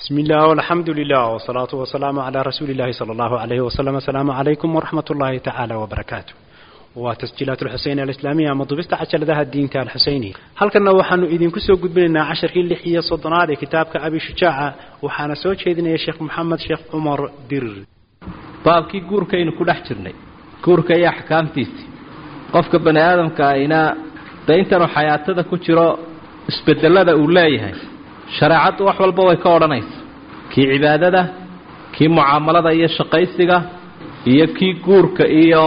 بسم الله والحمد لله والصلاة والسلام على رسول الله صلى الله عليه وسلم السلام عليكم ورحمة الله تعالى وبركاته وتسجيلات الحسين الإسلامية مضبست عشر ذا الدين تاع الحسيني هل كنا وحنو إذن كسو قد بلنا عشر كي لحية صدنات كتابك أبي شجاعة وحانا سوى شيدنا يا شيخ محمد شيخ عمر دير baabkii guurkaynu ku dhex jirnay guurka iyo axkaamtiisii qofka bani aadamka ayna de intanuu xayaatada ku jiro isbedelada uu leeyahay shareecaddu wax walba way ka odhanaysa kii cibaadada kii mucaamalada iyo shaqaysiga iyo kii guurka iyo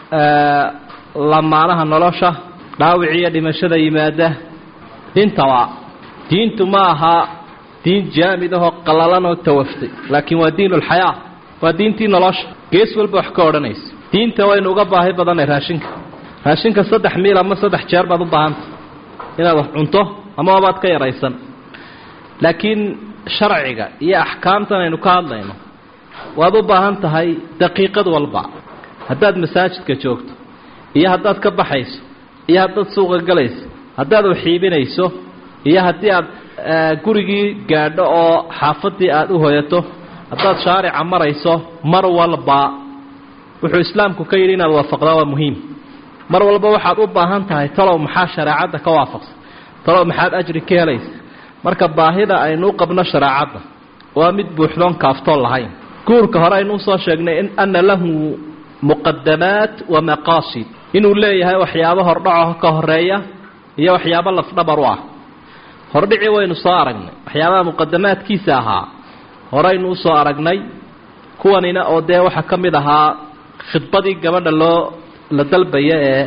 lamaanaha nolosha dhaawic iyo dhimashada yimaada intaba diintu ma aha diin jaamid ahoo qallalan oo tawaftay laakiin waa diin ulxayaa waa diintii nolosha gees walba wax ka odhanaysa diinta waynu uga baahi badanay raashinka raashinka saddex miil ama saddex jeer baad u baahanta inaad wax cunto ama wabaad ka yaraysan laakiin sharciga iyo axkaamtan aynu ka hadlayno waad u baahan tahay daqiiqad walba haddaad masaajidka joogto iyo haddaad ka baxayso iyo haddaad suuqa galayso haddaad uxiibinayso iyo haddii aad gurigii gaadho oo xaafadii aad u hoyato haddaad shaarica marayso mar walba wuxuu islaamku ka yidhi inaad waafaqdaa waa muhiim mar walba waxaad u baahan tahay talow maxaa shareecadda ka waafaqsan talow maxaad ajri ka helaysa marka baahida aynu u qabno shareecadda waa mid buuxdoon kaaftoon lahayn guurka hore aynu usoo sheegnay in ana lahu muqadamaat wa maqaasid inuu leeyahay waxyaabo hordhaco ka horeeya iyo waxyaabo lafdhabar u ah hordhicii waynu soo aragnay waxyaabaha muqadamaadkiisa ahaa horeynu usoo aragnay kuwanina oo dee waxaa ka mid ahaa khidbadii gabadha loo la dalbaya ee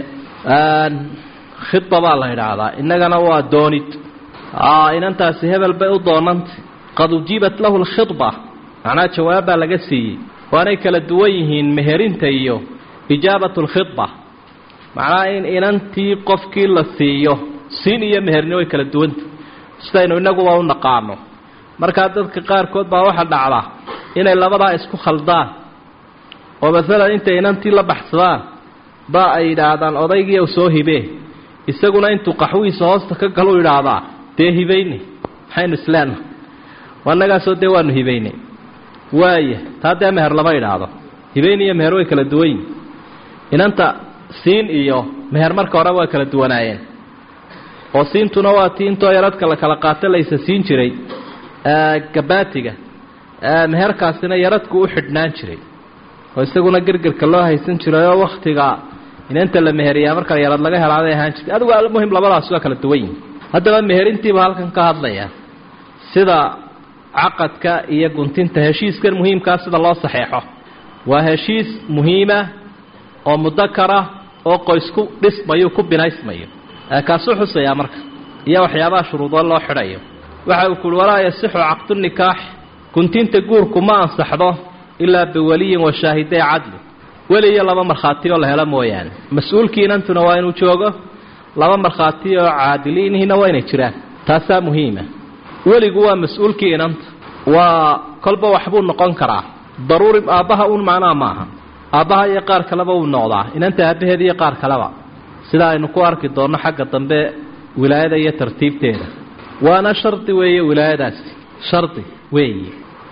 khidba baa la yidhaahdaa innagana waa doonid inantaasi hebel bay u doonantay qad ujiibat lahu lkhidba macnaha jawaabbaa laga siiyey waanay kala duwan yihiin meherinta iyo ijaabatu lkhidba macnaha in inantii qofkii la siiyo siin iyo meherni way kala duwanta sidaynu inaguba u naqaano markaa dadka qaarkood baa waxaa dhacda inay labadaa isku khaldaan oo masalan intay inantii la baxsadaan baa ay yidhaahdaan odaygii u soo hibee isaguna intuu qaxwihiisa hoosta ka galu yidhaahdaa dee hibayne maxaynu isleenaha annagaasoo dee waanu hibaynay waaya taa dee meher lama idhaahdo hibayn iyo meher way kala duwan yihin inanta siin iyo meher marka hore way kala duwanaayeen oo siintuna waa tii intoo yaradka la kala qaato laysa siin jiray gabaatiga meherkaasina yaradku u xidhnaan jiray oo isaguna gergerka loo haysan jiray oo wakhtiga inanta la meheriyaa marka yarad laga helaaday ahaan jirtay adigu almuhim labadaas waa kala duwan yihin haddaba meherintiiba halkan ka hadlaya sida caqadka iyo guntinta heshiiskan muhiimkaa sida loo saxeexo waa heshiis muhiima oo mudakara oo qoysku dhismayo ku binaysmayo kaasuu xusayaa marka iyo waxyaabaha shuruudo loo xidhayo waxa uu kuhi walaa yasixu caqdu nikaax guntinta guurku ma ansaxdo ilaa biwaliyin wa shaahiday cadli weli iyo laba markhaati oo la helo mooyaane mas-uulkii inantuna waa inuu joogo laba markhaati oo caadiliinihina waa inay jiraan taasaa muhiima weligu waa mas-uulkii inanta waa kolba waxbuu noqon karaa daruuri aabbaha uun macnaha maaha aabbaha iyo qaar kaleba wuu noqdaa inanta aabbaheeda iyo qaar kaleba sida aynu ku arki doonno xagga dambe wilaayada iyo tartiibteeda waana shardi weeye wilaayadaasi shardi weeye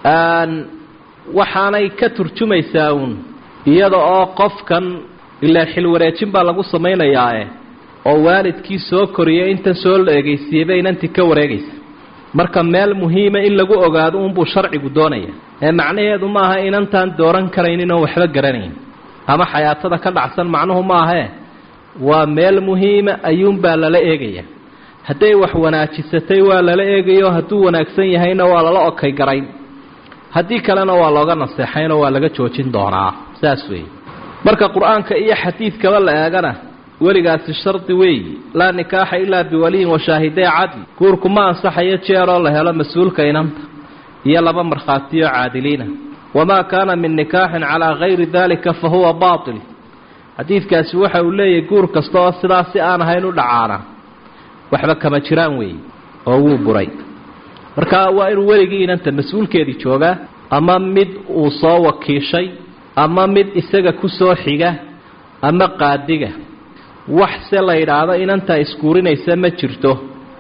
waxaanay ka turjumaysaa uun iyada oo qofkan ilaa xil wareejin baa lagu samaynayaae oo waalidkii soo koriyay intan soo la egeysiiyeyba inantii ka wareegaysa marka meel muhiima in lagu ogaado unbuu sharcigu doonaya ee macnaheedu maaha inantaan dooran karaynin oon waxba garanayn ama xayaatada ka dhacsan macnuhu maahee waa meel muhiima ayuunbaa lala eegaya hadday wax wanaajisatay waa lala eegayo hadduu wanaagsan yahayna waa lala okay garayn haddii kalena waa looga naseexaynoo waa laga joojin doonaa saas weeye marka qur-aanka iyo xadiidkaba la eegana weligaasi shardi weeyi laa nikaaxa ilaa biwaliyin wa shaahiday cadli guurku ma ansaxayo jeeroo la helo mas-uulka inanta iyo laba markhaatiyo caadiliina wamaa kaana min nikaaxin calaa gayri dalika fa huwa baatil xadiidkaasi waxa uu leeyahay guur kasta oo sidaas si aan ahayn u dhacaana waxba kama jiraan weeye oo wuu buray marka waa inuu weligii inanta mas-uulkeedii joogaa ama mid uu soo wakiishay ama mid isaga ku soo xiga ama qaadiga wax se la yidhaahdo inantaa iskuurinaysa ma jirto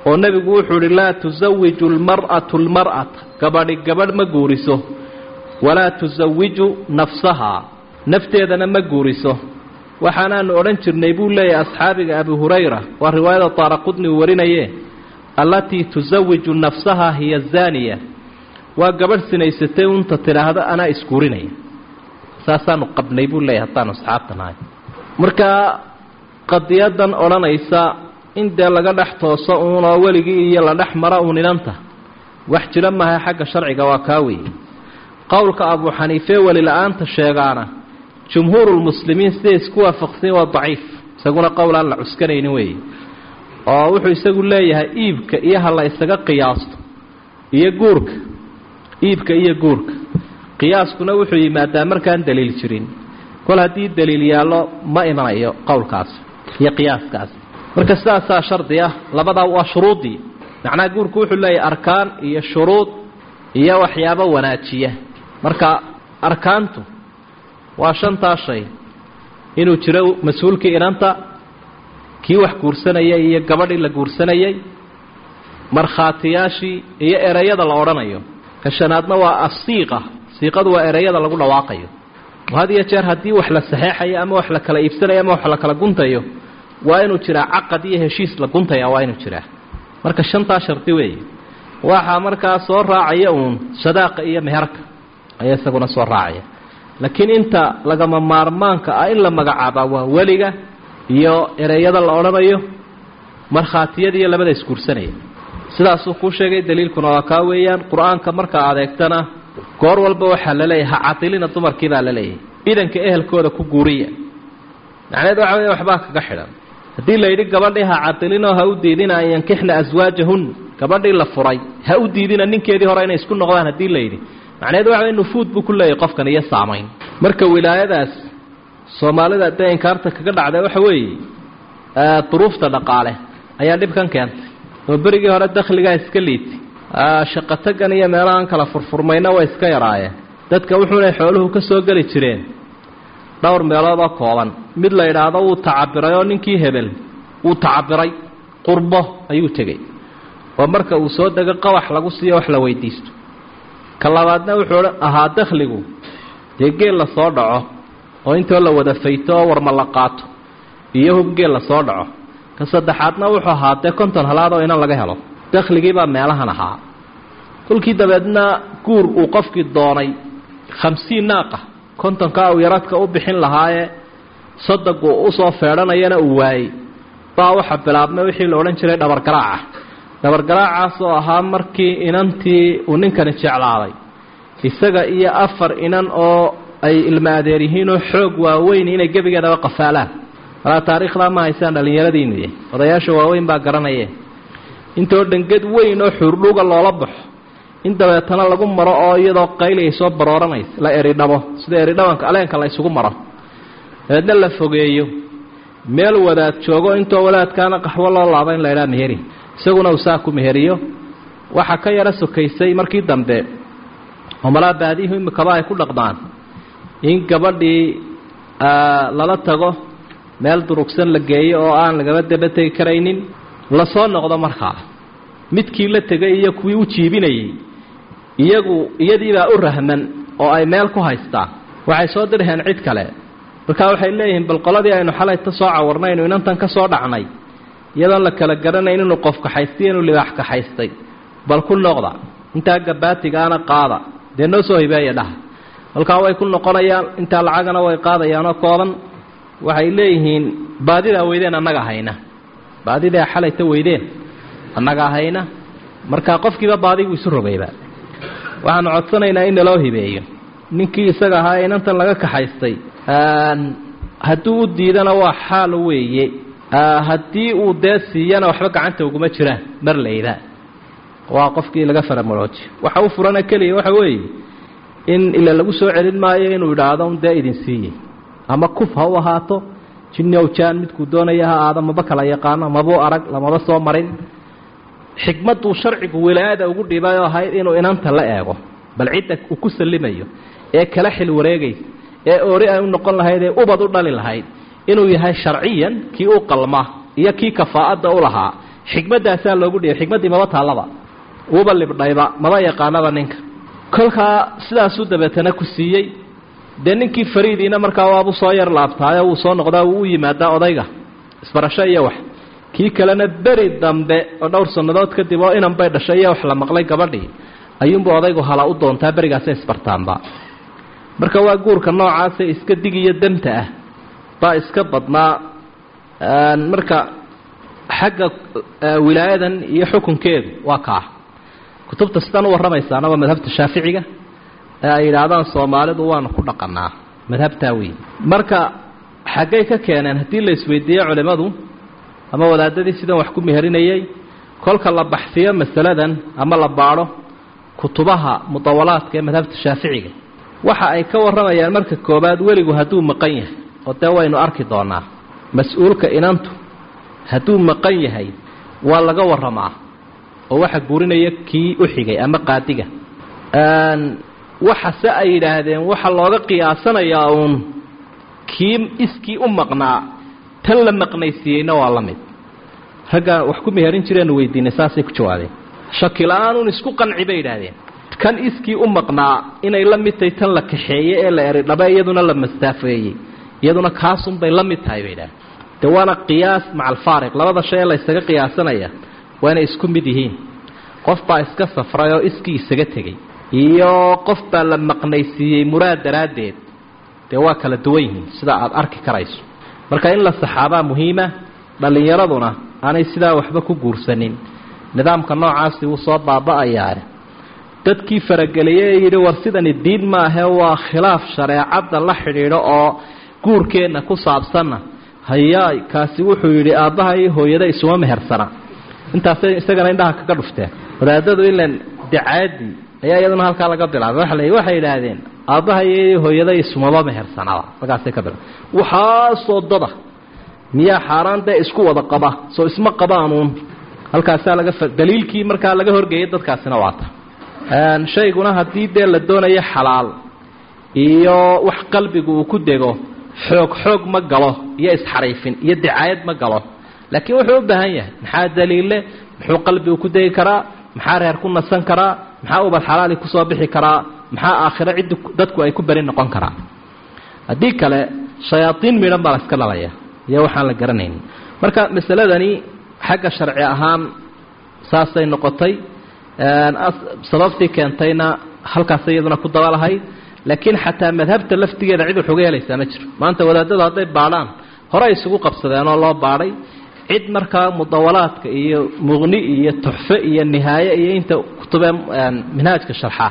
oo nebigu wuxuu idhi laa tusawiju lmar'atu lmar'ata gabadhi gabadh ma guuriso walaa tusawiju nafsahaa nafteedana ma guuriso waxaanaanu odhan jirnay buu leeyahay asxaabiga abu hurayra waa riwaayada taaraqudni uu warinaye allatii tusawiju nafsahaa hiya zaaniya waa gabadh sinaysatay unta tidhaahdo anaa isguurinaya saasaanu qabnay buu leeyahay haddaanu asxaabta nahay markaa qadiyadan odhanaysa in dee laga dhex tooso uunoo weligii iyo la dhex mara uun inanta wax jira maaha xagga sharciga waa kaa weeye qowlka abuu xaniife welila-aanta sheegaana jumhuurulmuslimiin siday isku waafaqsanya waa daciif isaguna qowl aan la cuskanaynin weeye oo wuxuu isagu leeyahay iibka iyo ha la isaga qiyaasto iyo guurka iibka iyo guurka qiyaaskuna wuxuu yimaadaa markaan daliil jirin kol haddii daliil yaallo ma imanayo qowlkaas iyo qiyaaskaas marka sidaasaa shardi ah labadaa waa shuruuddii macnaha guurku wuxuu leeyahay arkaan iyo shuruud iyo waxyaabo wanaajiya marka arkaantu waa shantaa shay inuu jiro mas-uulkii inanta kii wax guursanayay iyo gabadhii la guursanayay markhaatiyaashii iyo ereyada la odhanayo ka shanaadna waa asiiqa siiqadu waa ereyada lagu dhawaaqayo had iyo jeer haddii wax la saxeexayo ama wax la kala iibsanayo ama wax la kala guntayo waa inuu jiraa caqad iyo heshiis la guntaya waa inuu jiraa marka shantaa shardi weeye waxaa markaa soo raacaya uun sadaaqa iyo meherka ayaa isaguna soo raacaya laakiin inta lagama maarmaanka ah in la magacaabaa waa weliga iyo ereyada la odhanayo markhaatiyada iyo labada isguursanaya sidaasuu kuu sheegay daliilkuna waa kaa weeyaan qur-aanka markaa adeegtana goor walba waxaa la leeyahay ha cadilina dumarkii baa la leeyahay idanka ehelkooda ku guuriya macneed waxa wey waxbaa kaga xidhan haddii la yidhi gabadhii ha cadilinoo ha u diidina an yankixna aswaajahun gabadhii la furay ha u diidina ninkeedii hore inay isku noqdaan haddii la yidhi macneed waxa wey nufuud buu ku leeyahay qofkan iyo saamayn marka wilaayadaas soomaalida dee inkaarta kaga dhacda waxa weeye duruufta dhaqaale ayaa dhibkan keentay oo berigii hore dakhligaa iska liitay shaqatagan iyo meelahan kala furfurmayna way iska yaraayeen dadka wuxuunay xooluhu ka soo geli jireen dhowr meeloodoo kooban mid la yidhaahdo wuu tacabiray oo ninkii hebel wuu tacabiray qurbo ayuu tegey oo marka uu soo dego qabax lagu siiyo wax la weydiisto ka labaadna wuxuu ahaa dakhligu dee geel la soo dhaco oo intoo la wada fayto oo warma la qaato iyo hub geel la soo dhaco ka saddexaadna wuxuu ahaa dee konton halaad oo inan laga helo dakhligiibaa meelahan ahaa kolkii dabeedna guur uu qofkii doonay khamsiin naaqa kontonkaa uu yaradka u bixin lahaayee soddonku usoo feedhanayana uu waayey baa waxa bilaabmay wixii la odhan jiray dhabargaraaca dhabargaraacaas oo ahaa markii inantii uu ninkani jeclaaday isaga iyo afar inan oo ay ilma adeer yihiinoo xoog waaweyn inay gebigeedaba qafaalaan walaa taariikhdaa ma haysaan dhallinyaradiinu yahy odayaasha waaweyn baa garanaye intoo dhanged weyn oo xuurdhuga loola baxo in dabeetana lagu maro oo iyadoo qayli ay soo barooranaysa la eridhabo sida eridhabanka aleenka la isugu maro dabeedna la fogeeyo meel wadaad joogo intoo wadaadkaana qaxwo loo laaba in la idhaha meheri isaguna uu saa ku meheriyo waxaa ka yaro sokaysay markii dambe oo malaa baadiyihu imikaba ay ku dhaqdaan in gabadhii lala tago meel durugsan la geeyo oo aan lagaba daba tegi karaynin lasoo noqdo markaa midkii la tegay iyo kuwii u jiibinayay iyagu iyadiibaa u rahman oo ay meel ku haystaan waxay soo dirheen cid kale markaa waxay leeyihiin bal qoladii aynu xalayta soo cawarnaynu inantan ka soo dhacnay iyadoon la kala garanayn inuu qof kaxaystay inuu libaax kaxaystay bal ku noqda intaa gabaatigaana qaada dee noo soo hibeeya dhaha halkaa way ku noqonayaan intaa lacagana way qaadayaanoo kooban waxay leeyihiin baadidaa weydeen annaga hayna baadidaa xalayta weydeen annaga hayna markaa qofkiiba baadigu isu rogayba waxaanu codsanaynaa in naloo hibeeyo ninkii isaga ahaa inantan laga kaxaystay hadduu u diidana waa xaal weeye haddii uu dee siiyana waxba gacanta uguma jiraan marlayda waa qofkii laga faramoloojiyo waxa u furana keliya waxa weeye in ila lagu soo celin maayo inuu idhaahdo un dee idin siiyey ama kuf ha u ahaato jiniow jaan midkuu doonaya ha aado maba kala yaqaano mabuu arag lamaba soo marin xikmadduu sharcigu wilaayada ugu dhibay oo ahayd inuu inanta la eego bal cidda uu ku sallimayo ee kala xil wareegaysa ee oori ay u noqon lahayd ee ubad u dhali lahayd inuu yahay sharciyan kii u qalma iyo kii kafaa'adda u lahaa xikmaddaasaa loogu dhiyay xikmaddii maba taallaba uuba libdhayba maba yaqaanaba ninka kolkaa sidaasuu dabeetana ku siiyey dee ninkii fariidiina markaa waabuu soo yar laabtaayo wuu soo noqdaa wuu u yimaadaa odayga isbarasho iyo wax kii kalena beri dambe oo dhowr sannadood kadib oo inan bay dhashay iyo wax la maqlay gabadhii ayuunbuu odaygu hala u doontaa berigaasay isbartaanba marka waa guurka noocaasa iska dig iyo danta ah baa iska badnaa marka xagga wilaayadan iyo xukunkeedu waa kaa kutubta sidaan u warramaysaana waa madhabta shaaficiga ee ay yidhaahdaan soomaalidu waanu ku dhaqanaa madhabtaa weyn marka xaggay ka keeneen haddii la isweydiiye culimmadu ama wadaadadii sidan wax ku meherinayay kolka la baxsiyo masaladan ama la baadho kutubaha mudawalaadka ee madhabta shaaficiga waxa ay ka warramayaan marka koowaad weligu hadduu maqan yahay oo dee waynu arki doonaa mas-uulka inantu hadduu maqan yahay waa laga warramaa oo waxa guurinaya kii u xigay ama qaadiga waxase ay yidhaahdeen waxa looga qiyaasanayaa uun kii iskii u maqnaa tan la maqnaysiiyeyna waa la mid ragga wax ku meherin jireenu weydiinay saasay ku jawaabeen shaki la-aanun isku qanci bay yidhaahdeen kan iskii u maqnaa inay la mid tahay tan la kaxeeye ee la eridhabe iyaduna la mastaafeeyey iyaduna kaasunbay la mid tahay bay yidhahdeen de waana qiyaas maca alfaariq labada shay ee la ysaga qiyaasanaya waa inay isku mid yihiin qof baa iska safray oo iskii isaga tegey iyo qof baa la maqnaysiiyey muraad daraaddeed dee waa kala duwan yihiin sida aada arki karayso marka in la saxaabaa muhiima dhallinyaraduna aanay sidaa waxba ku guursanin nidaamka noocaasi wuu soo baaba-ayaane dadkii farageliyey ee yidhi war sidani diin maahe waa khilaaf shareecadda la xidhiidho oo guurkeenna ku saabsanna hayaay kaasi wuxuu yidhi aabbaha iyo hooyada isuma mehersana intaasay isagana indhaha kaga dhufteen wadaadadu ilan dacaadii ayaa iyaduna halkaa laga bilaabay waa la waxay yidhaahdeen aabbaha iyo hooyada isumaba mehersanaba markaasay ka bilaabay waxaasoo dada miyaa xaaraan dee isku wada qaba soo isma qabaanuun halkaasaa laga daliilkii markaa laga horgeeyay dadkaasina waata shayguna haddii dee la doonayo xalaal iyo wax qalbigu uu ku dego xoog xoog ma galo iyo isxariifin iyo dicaayad ma galo laakiin wuxuu u baahan yahay maxaa daliille muxuu qalbigu ku degi karaa maxaa reer ku nasan karaa maxaa ubad xalaali kusoo bixi karaa maxaa aakhiro ciddi dadku ay ku beri noqon karaa haddii kale shayaadiin midhan baa la iska dhalaya iyo waxaan la garanaynin marka masaladani xagga sharci ahaan saasay noqotay sababtii keentayna halkaas iyaduna ku dabalahayd laakiin xataa madhabta laftigeeda cid wax uga helaysaa ma jiro maanta wadaadadu hadday baadhaan hore isugu qabsadeenoo loo baadhay cid markaa mudawalaadka iyo muqni iyo tuxfe iyo nihaaye iyo inta kutubee minhaajka sharxa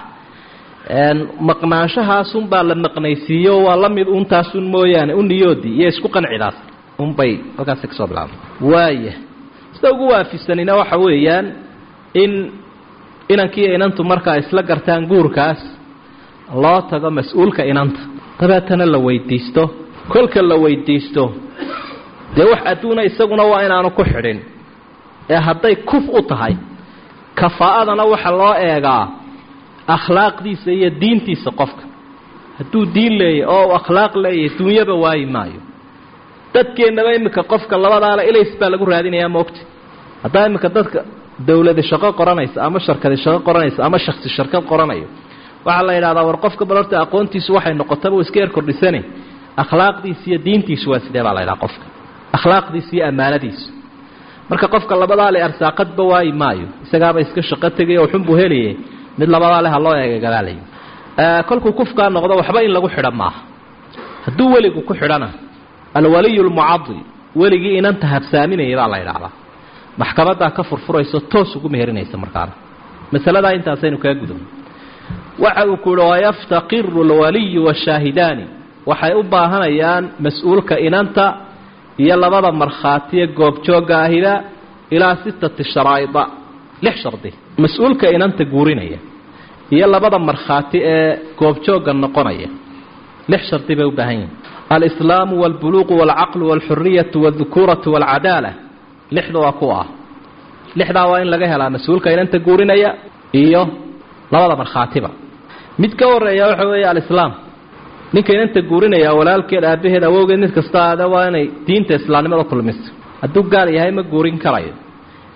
maqnaanshahaasunbaa la maqnaysiiyo waa la mid untaasun mooyaane u niyoodii iyo isku qancidaas unbay halkaasi kasoo bilaabay waaya sida ugu waafisanina waxa weeyaan in inankii inantu markaa isla gartaan guurkaas loo tago mas-uulka inanta dabeetana la weydiisto kolka la weydiisto dee wax adduuna isaguna waa inaanu ku xidhin ee hadday kuf u tahay kafaa'adana waxa loo eegaa akhlaaqdiisa iyo diintiisa qofka hadduu diin leeyahy oo uu akhlaaq leeyahay duunyaba waayi maayo dadkeennaba iminka qofka labadaale ilays baa lagu raadinayaa moogta haddaa iminka dadka dawladi shaqo qoranaysa ama sharkadi shaqo qoranaysa ama shaksi sharkad qoranayo waxaa la yidhahdaa war qofka bal horta aqoontiisu waxay noqotaba uu iska yar kordhisane akhlaaqdiisa iyo diintiisu waa sidee baa la ydhaha qofka akhlaaqdiisa iyo ammaanadiisu marka qofka labadaa le arsaaqadba waayi maayo isagaaba iska shaqo tegay oo xunbuu helaye mid labadaa le ha loo eega gadaalay kolkuu kufkaa noqdo waxba in lagu xidha maaha hadduu weligu ku xidhana alwaliyu lmucadi weligii inanta habsaaminaya baa la ydhaahdaa maxkamadaa ka furfurayso toos ugu meherinaysa markaana masaladaa intaasaynu kaga gudubno waxa uu ku uhi wayaftaqiru alwaliyu washaahidaani waxay u baahanayaan mas-uulka inanta iyo labada markhaatiye goobjoogga ahida ilaa sittati sharaa'ida lix shardi mas-uulka inanta guurinaya iyo labada markhaati ee goobjoogga noqonaya lix shardi bay u baahan yihin alislaamu walbuluuqu walcaqlu walxuriyatu waldukuuratu walcadaala lixda waa kuwa ah lixdaa waa in laga helaa mas-uulka inanta guurinaya iyo labada markhaatiba mid ka horeeya waxa weeye alislaam ninka inanta guurinaya walaalkeed aabaheed awowgeed mid kasta aada waa inay diinta islaamnimada kulmiso hadduu gaal yahay ma guurin karayo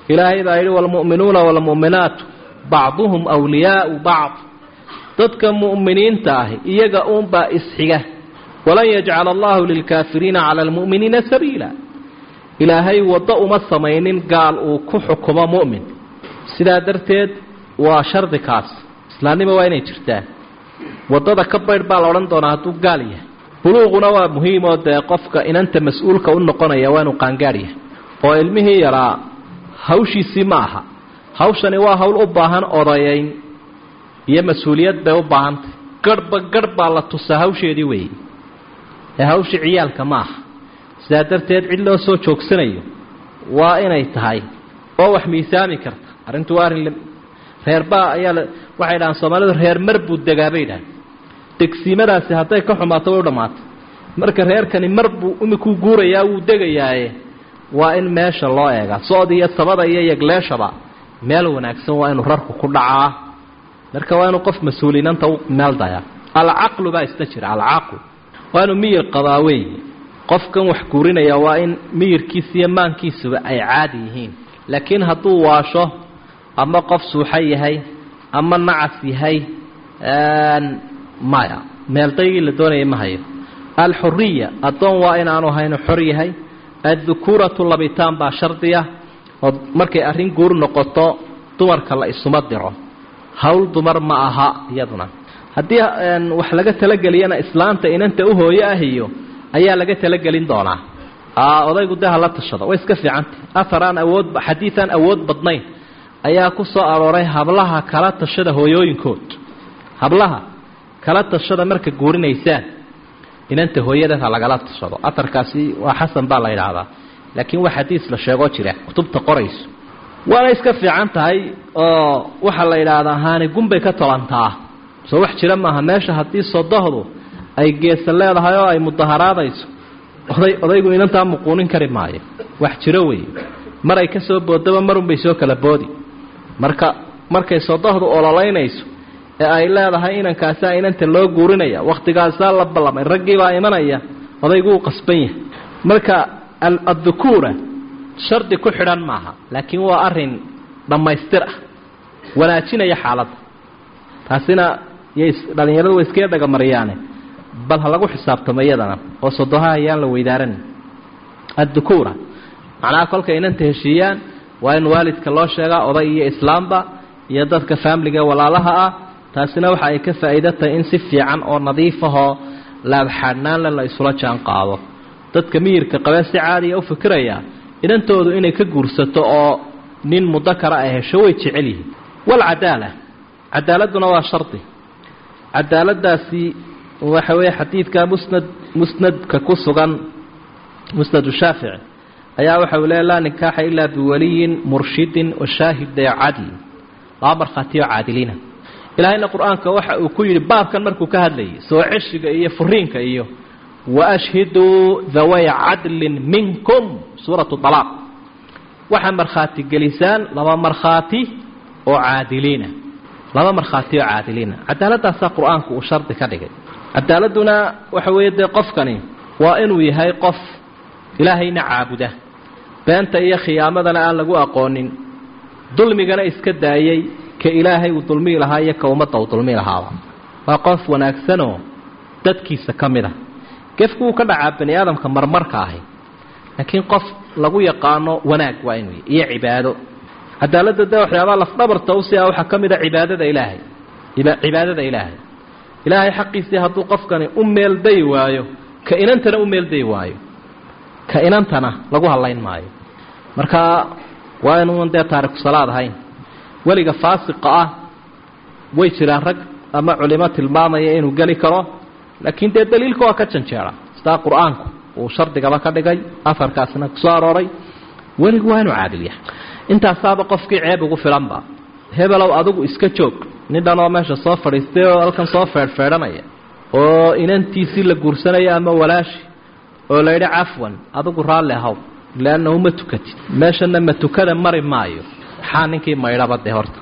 ilaahay baa yidhi waalmu'minuuna waalmu'minaatu bacduhum wliyaau bacd dadka mu'miniinta ahi iyaga uunbaa isxiga walan yajcala allahu lilkaafiriina cala almu'miniina sabiila ilaahay waddo uma samaynin gaal uu ku xukumo mu'min sidaa darteed waa shardi kaas islaamnimo waa inay jirtaa waddada ka baydh baa la odhan doonaa hadduu gaal yahay buluuquna waa muhiimoo dee qofka inanta mas-uulka u noqonaya waa inuu qaangaadh yahay oo ilmihii yaraa hawshiisii ma aha hawshani waa hawl u baahan odayayn iyo mas-uuliyad bay u baahantay garhba garh baa la tusaa hawsheedii weeye ee hawshii ciyaalka ma aha sidaa darteed cid loo soo joogsanayo waa inay tahay oo wax miisaami karta arrintu waa arrin reerbaa ayaa la waxay dhahaan soomaalidu reer mar buu degaa bay dhahan degsiimadaasi hadday ka xumaato way u dhammaatay marka reerkani mar buu imikuu guurayaa wuu degayaaye waa in meesha loo eegaa socod iyo sabada iyo yegleeshaba meel wanaagsan waa inuu rarku ku dhacaa marka waa inuu qof mas-uulinanta u meel dayaa alcaqlu baa isna jira alcaqlu waa inuu miyir qabaa weeye qofkan wax guurinaya waa in miyirkiisa iyo maankiisuba ay caadi yihiin laakiin hadduu waasho ama qof suuxo yahay ama nacas yahay maya meeldaygii la doonayay ma hayo alxuriya addoon waa inaanu haynu xor yahay addukuuratu labitaan baa shardiya oo markay arrin guur noqoto dumarka la isuma diro hawl dumar ma aha iyaduna haddii wax laga talageliyana islaanta inanta u hooyo ah iyo ayaa laga talagelin doonaa odaygu de hala tashado way iska fiicantah ahar aan awood xadiid aan awood badnayn ayaa ku soo arooray hablaha kala tashada hooyooyinkood hablaha kala tashada marka guurinaysaan inanta hooyadeed ha lagala tashado aharkaasi waa xasan baa la yidhaahdaa laakiin waa xadiis la sheegoo jira kutubta qorayso waana iska fiican tahay oo waxaa la yidhaahdaa haani gunbay ka tolantaa soo wax jira maaha meesha haddii sodohdu ay geesa leedahay oo ay mudaharaadayso oday odaygu inantaa muquunin kari maayo wax jiro wey maray ka soo boodaba marunbay soo kala boodi marka markay sodohdu ololaynayso ee ay leedahay inankaasaa inanta loo guurinaya wakhtigaasaa la ballamay raggiibaa imanaya odaygu uu qasban yahay marka addukuura shardi ku xidhan maaha laakiin waa arin dhammaystir ah wanaajinaya xaaladda taasina yay dhallinyaradu way iskaga dhagamariyaane bal ha lagu xisaabtamo iyadana oo sodoha ayaan la weydaaran addukuura macnaha kolkay inanta heshiiyaan waa in waalidka loo sheegaa oday iyo islaamba iyo dadka faamiliga walaalaha ah taasina waxa ay ka faa'iido tahay in si fiican oo nadiifahoo laabxaadhnaanle la isula jaan qaado dadka miyirka qabee si caadiya u fikiraya inantoodu inay ka guursato oo nin mudakara ay hesho way jecel yihiin walcadaala cadaaladuna waa shardi cadaaladaasi waxa weeye xadiidka musnad musnadka ku sugan musnadu shaafici ayaa waxa uu leeya laa nikaaxa ilaa biwaliyin murshidin washaahida cadl laba markhaatiyo caadiliina ilaahayna qur-aanka waxa uu ku yidhi baabkan markuu ka hadlayay soo ceshiga iyo furiinka iyo waashhiduu dhaway cadlin minkum suuratu alaaq waxaa markhaati gelisaan laba markhaati oo caadiliina laba markhaati oo caadiliina cadaaladaasaa qur-aanku uu shardi ka dhigay cadaaladuna waxa weeye dee qofkani waa inuu yahay qof ilaahayna caabuda beenta iyo khiyaamadana aan lagu aqoonin dulmigana iska daayay ka ilaahay uu dulmii lahaa iyo ka ummadda uu dulmi lahaaba waa qof wanaagsanoo dadkiisa ka mid a gefku wuu ka dhacaa bani aadamka marmarka ahi laakiin qof lagu yaqaano wanaag waa inuu iyo cibaado cadaaladda de waxyaabaha lafdhabarta usi ah waxaa ka mid a cibaadada ilaahay cibaadada ilaahay ilaahay xaqiisii hadduu qofkani u meeldayi waayo ka inantana u meeldayi waayo ka inantana lagu hadlayn maayo marka waa inuun dee taariku salaad ahayn weliga faasiqa ah way jiraan rag ama culimo tilmaamaya inuu geli karo laakiin dee daliilka waa ka janjeera sidaa qur-aanku uu shardigaba ka dhigay afarkaasna kusoo arooray weligu waa inuu caadil yahay intaasaaba qofkii ceeb ugu filanba hebelow adigu iska joog nin dhanoo meesha soo fadhiistay oo halkan soo feedhfeedhanaya oo inantiisii la guursanaya ama walaashi oo la yidhi cafwan adigu raalli ahaw leannahu ma tukatid meeshana ma tukada mari maayo maxaa ninkii maydhaba dee horta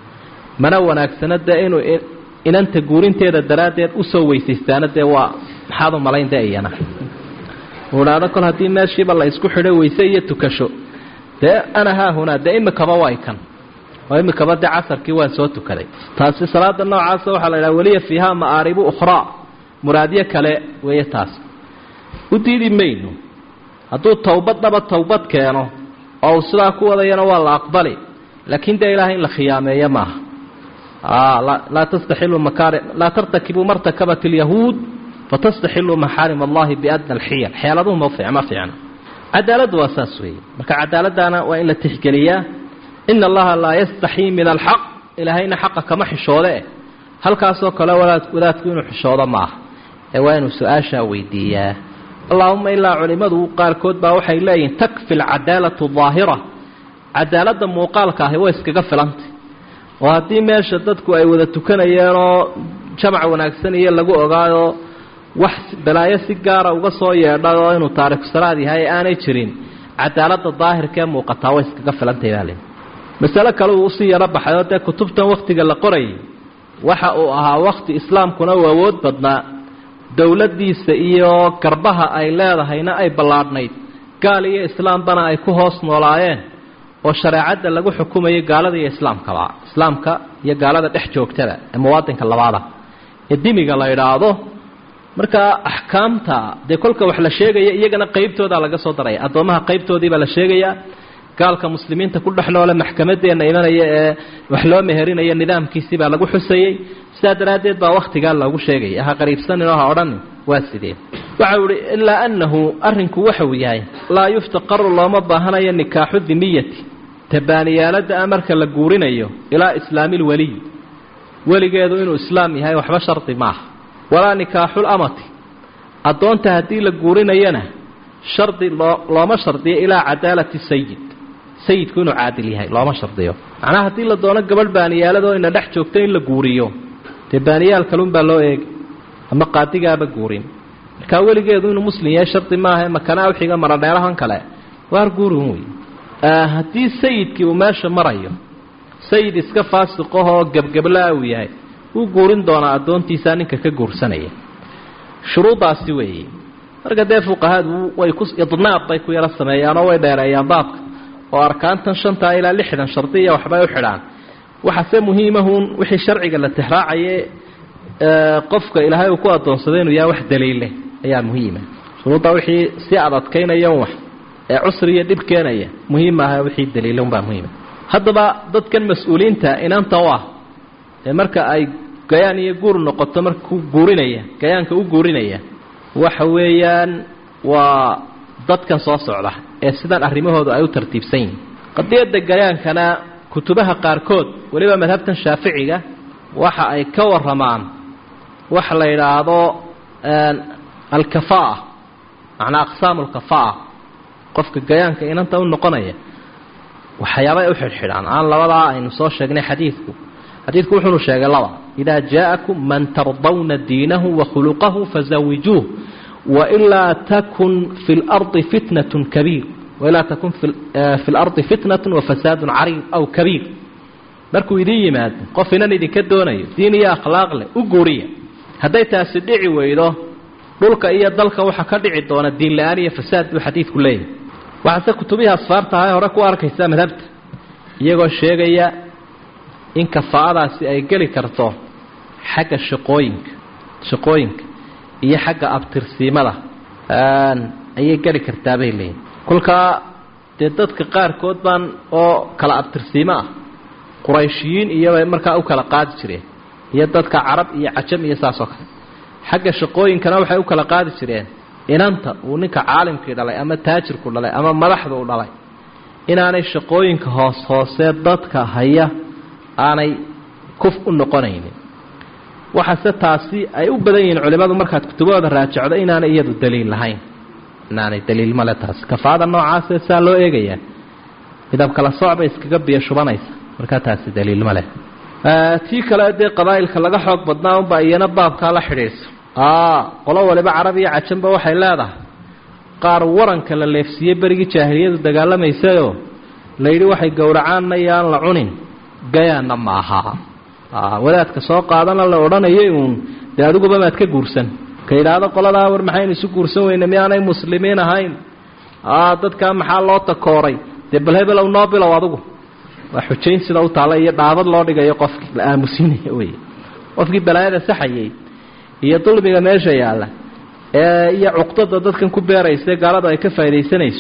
mana wanaagsana dee inuu inanta guurinteeda daraaddeed usoo weysaystaana dee waa maxaad u malayn dee iyana uu idhaahdo kol haddii meeshiiba la isku xidho weyse iyo tukasho dee ana haahunaa dee imikaba way kan oo imikaba dee casarkii waan soo tukaday taasi salaada noocaasa waxaa la idhaha weliya fiihaa ma'aaribu ukhraa muraadyo kale weeye taas u diidi mayno hadduu towbaddaba towbad keeno oo uu sidaa ku wadayana waa la aqbali laakiin dee ilaahay in la khiyaameeyo maaha laa tastaxilu makaari laa tartakibuu martakabat alyahuud fatastaxiluu maxaarim allahi biadna alxiyal xeeladuhu ma ma fiicna cadaaladdu waa saas weeye marka cadaaladdaana waa in la tixgeliyaa ina allaha laa yastaxii min alxaq ilaahayna xaqa kama xishoode halkaasoo kale wadaadku inuu xishoodo maaha ee waa inuu su-aashaa weydiiyaa allaahuma ilaa culimmadu qaarkood baa waxay leeyihin takfi alcadaalatu daahira cadaaladda muuqaalka ahi way iskaga filantay oo haddii meesha dadku ay wada tukanayeenoo jamac wanaagsan iyo lagu ogaayo wax balaayo si gaara uga soo yeedhay oo inuu taariku salaad yahay ee aanay jirin cadaaladda daahirkaee muuqataa way iskaga filantay baa leeyihi masale kale uu usii yaro baxay oo dee kutubtan wakhtiga la qorayay waxa uu ahaa wakhti islaamkuna uu awood badnaa dowladdiisa iyo garbaha ay leedahayna ay ballaadhnayd gaal iyo islaambana ay ku hoos noolaayeen oo shareecadda lagu xukumayo gaalada iyo islaamkaba islaamka iyo gaalada dhex joogtada ee muwaadinka labaada ee dimiga la idhaahdo markaa axkaamta dee kolka wax la sheegaya iyagana qaybtoodaa laga soo daraya addoommaha qaybtoodiibaa la sheegayaa gaalka muslimiinta ku dhex noole maxkamadeenna imanaya ee wax loo meherinayo nidaamkiisii baa lagu xusayey sidaa daraaddeed baa wakhtigaa loogu sheegaya ha qariibsaninoo ha odhanin waa sidee waxa uu ihi ilaa annahu arrinku waxauu yahay laa yuftaqaru looma baahanayo nikaaxu dimiyati tabaaniyaalada a marka la guurinayo ilaa islaami lweliy weligeedu inuu islaam yahay waxba shardi maaha walaa nikaaxul amati addoonta haddii la guurinayana shardi loo looma shardiyo ilaa cadaalati sayid sayidku inuu caadil yahay looma shardiyo macnaha haddii la doono gabadh baaniyaaladoo ina dhex joogto in la guuriyo dee baaniyaal kalunbaa loo eegi ama qaadigaaba guurin markaa weligeedu inuu muslim yahay shardi maaha makanaa uxiga maradheerahan kale waar guurin wey haddii sayidkii uu meesha marayo sayid iska faasiqahoo gebgeblaa uu yahay wuu guurin doonaa addoontiisaa ninka ka guursanaya shuruuddaasi weeye marka dee fuqahaadu way ku idnaab bay ku yaro sameeyaanoo way dheereeyaan baabka oo arkaantan shantaa ilaa lixdan shardiya waxbay u xidhaan waxaase muhiimahuun wixii sharciga la tixraacaye qofka ilaahay uu ku addoonsaday inuu yahay wax daliille ayaa muhiima shuruuddaa wixii si adadkaynaya wax ee cusri iyo dhib keenaya muhiim maaha wixii daliile unbaa muhiima haddaba dadkan mas-uuliyiinta inanta u ah ee marka ay gayaan iyo guur noqoto marka ku guurinaya gayaanka u guurinaya waxa weeyaan waa dadkan soo socda ee sidan arrimahoodu ay u tartiibsan yihin qadiyadda gayaankana kutubaha qaarkood weliba madhabtan shaaficiga waxa ay ka waramaan waxa la yidhaahdo alkafaa macnaa aqsaamu alkafaa qofka gayaanka inanta u noqonaya waxyaabay u xidhxidhaan aan labadaa aynu soo sheegnay xadiidku xadiidku wuxuunu sheegay laba idaa jaa'akum man tardawna diinahu wa khuluqahu fazawijuuh wailaa takun fi lardi fitnatun kabiir wailaa takun fi lardi fitnatun wafasaadun cariid aw kabiir markuu idin yimaado qof inan idinka doonayo diin iyo akhlaaq leh u guuriya hadday taasi dhici weydo dhulka iyo dalka waxaa ka dhici doona diin la-aan iyo fasaad buu xadiidku leeyahay waxaase kutubihii asfaartaha hore ku arkaysaa madhabta iyagoo sheegaya in kafaa'adaasi ay geli karto xagga shaqooyinka shaqooyinka iyo xagga abtirsiimada ayay geli kartaa bay leeyihin kolkaa dee dadka qaarkood baan oo kala abtirsiimo ah qurayshiyiin iyobay markaa u kala qaadi jireen iyo dadka carab iyo cajam iyo saas oo kale xagga shaqooyinkana waxay u kala qaadi jireen inanta uu ninka caalimkii dhalay ama taajirku dhalay ama madaxda u dhalay inaanay shaqooyinka hoos hoosee dadka haya aanay kuf u noqonaynin waxaase taasi ay u badan yihiin culimmadu markaad kutubahooda raajacdo inaanay iyadu daliil lahayn inaanay daliil male taasi kafaada noocaasee saa loo eegayaa midab kala sooc bay iskaga biyo shubanaysa markaa taasi daliil ma leh tii kale dee qabaa'ilka laga xoog badnaa unbaa iyana baabkaa la xidhiidhso qolo waliba carab iyo cajanba waxay leedahay qaar waranka la leefsiiyey berigii jaahiliyadu dagaalamaysayoo layidhi waxay gowracaanna iyo aan la cunin gayaanna ma aha wadaadka soo qaadana la odhanayay uun dee adiguba maad ka guursan ka yidhaahdo qoladaa war maxaynu isu guursan weyne miyaanay muslimiin ahayn dadkaa maxaa loo takooray dee bal hebelow noo bilow adugu waa xujayn sida u taalla iyo dhaabad loo dhigayo qofkii la aamusinaya wey qofkii balaayada saxayay iyo dulmiga meesha yaalla ee iyo cuqdada dadkan ku beeraysa gaalada ay ka faaidaysanayso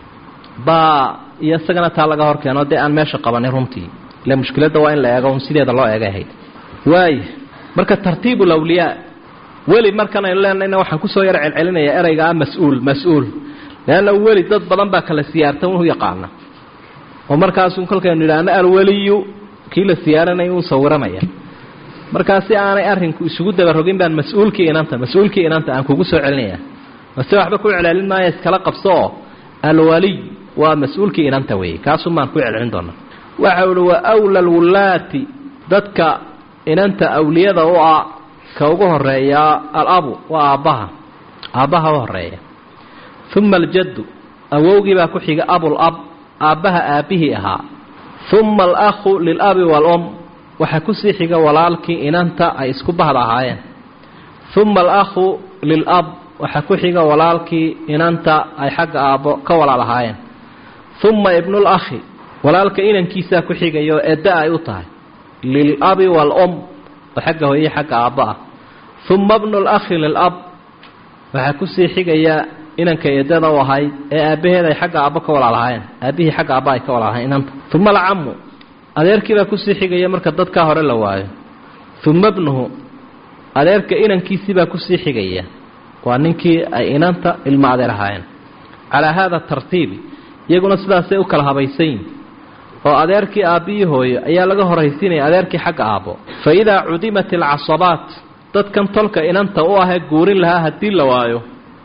baa iyo isagana taa laga hor keeno dee aan meesha qabanin runtii ile mushkiladda waa in la eego un sideeda loo eegay ahayd waaya marka tartiibu lawliyaa weli markan aynu leenayna waxaan kusoo yar celcelinayaa ereyga ah mas-uul mas-uul leanna weli dad badan baa kala siyaarta u yaqaana oo markaasu kolkaynu idhaahno alweliyu kii la siyaaranay uu sawiranaya markaa si aanay arrinku isugu dabarogin baan mas-uulkii inanta mas-uulkii inanta aan kugu soo celinaya mase waxba ku celcelin maayo iskala qabso oo alwaliy waa mas-uulkii inanta weeye kaasun baan ku celcelin doonaa waxa uhi wa wla alwulaati dadka inanta awliyada u ah ka ugu horeeyaa alabu waa aabbaha aabbaha u horeeya uma aljaddu awowgii baa ku xiga abulab aabbaha aabbihii ahaa uma alakhu lilabi waalum waxaa kusii xiga walaalkii inanta ay isku bahda ahaayeen uma alakhu lilab waxaa ku xiga walaalkii inanta ay xagga aabbo ka walaal ahaayeen uma ibnulakhi walaalka inankiisaa ku xigayo edda ay u tahay lilabi waalum oo xagga hooye xagga aabba ah uma bnu lakhi lilab waxaa kusii xigaya inanka eedada u ahayd ee aabbaheed ay xagga aabbo ka walaalahaayeen aabbihii xagga aabba ay ka walaalahayen inanta uma alcamu adeerkiibaa kusii xigaya marka dadkaa hore la waayo uma bnuhu adeerka inankiisiibaa kusii xigaya waa ninkii ay inanta ilmo adeer ahaayeen calaa haada tartiibi iyaguna sidaasay u kala habaysan yihin oo adeerkii aabbihii hooyo ayaa laga horaysiinaya adeerkii xagga aabbo fa idaa cudimat alcasabaat dadkan tolka inanta u ahee guurin lahaa haddii la waayo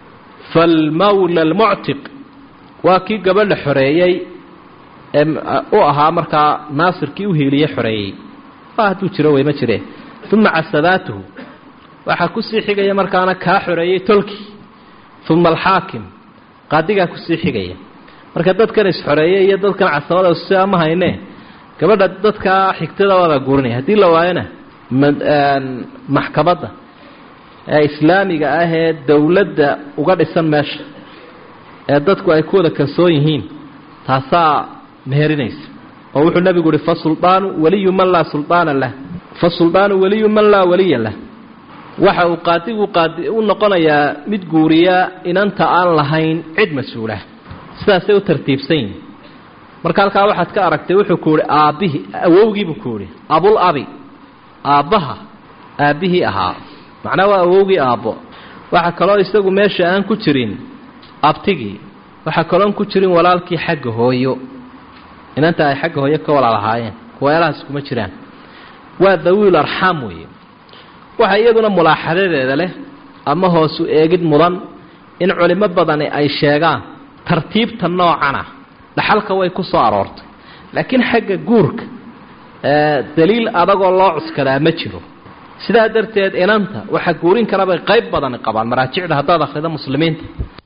falmawla almuctiq waa kii gabadha xoreeyey ee u ahaa markaa naasirkii u hiiliye xoreeyey waa hadduu jiro wey ma jire uma casabaatuhu waxaa kusii xigaya markaana kaa xoreeyey tolkii uma alxaakim qaadigaa kusii xigaya marka dadkan is-xoreeyey iyo dadkan casabada sia ma hayne gabadha dadkaa xigtada waabaa guurinaya haddii la waayona maxkamadda ee islaamiga ah ee dowladda uga dhisan meesha ee dadku ay ku wada kalsoon yihiin taasaa meherinaysa oo wuxuu nabigu uhi fasuldaanu waliyu man laa suldaana lah fasuldaanu waliyu man laa waliya lah waxa uu qaadigu qaadi u noqonayaa mid guuriya inanta aan lahayn cid mas-uulah sidaasay u tartiibsan yihin marka halkaa waxaad ka aragtay wuxuu ku uhi aabbihii awowgiibuu ku uhi abul abi aabbaha aabbihii ahaa macnaa waa awowgii aabbo waxaa kaloo isagu meesha aan ku jirin abtigii waxaa kaloon ku jirin walaalkii xagga hooyo inanta ay xagga hooyo ka walaalahaayeen kuweelahaas kuma jiraan waa dawiil arxaam weeye waxa iyaduna mulaaxadadeeda leh ama hoosu eegid mudan in culimo badani ay sheegaan tartiibta noocana dhaxalka way ku soo aroortay laakiin xagga guurka daliil adagoo loo cuskadaa ma jiro sidaa darteed inanta waxaa guurin karabay qayb badani qabaan maraajicda haddaad akrida muslimiinta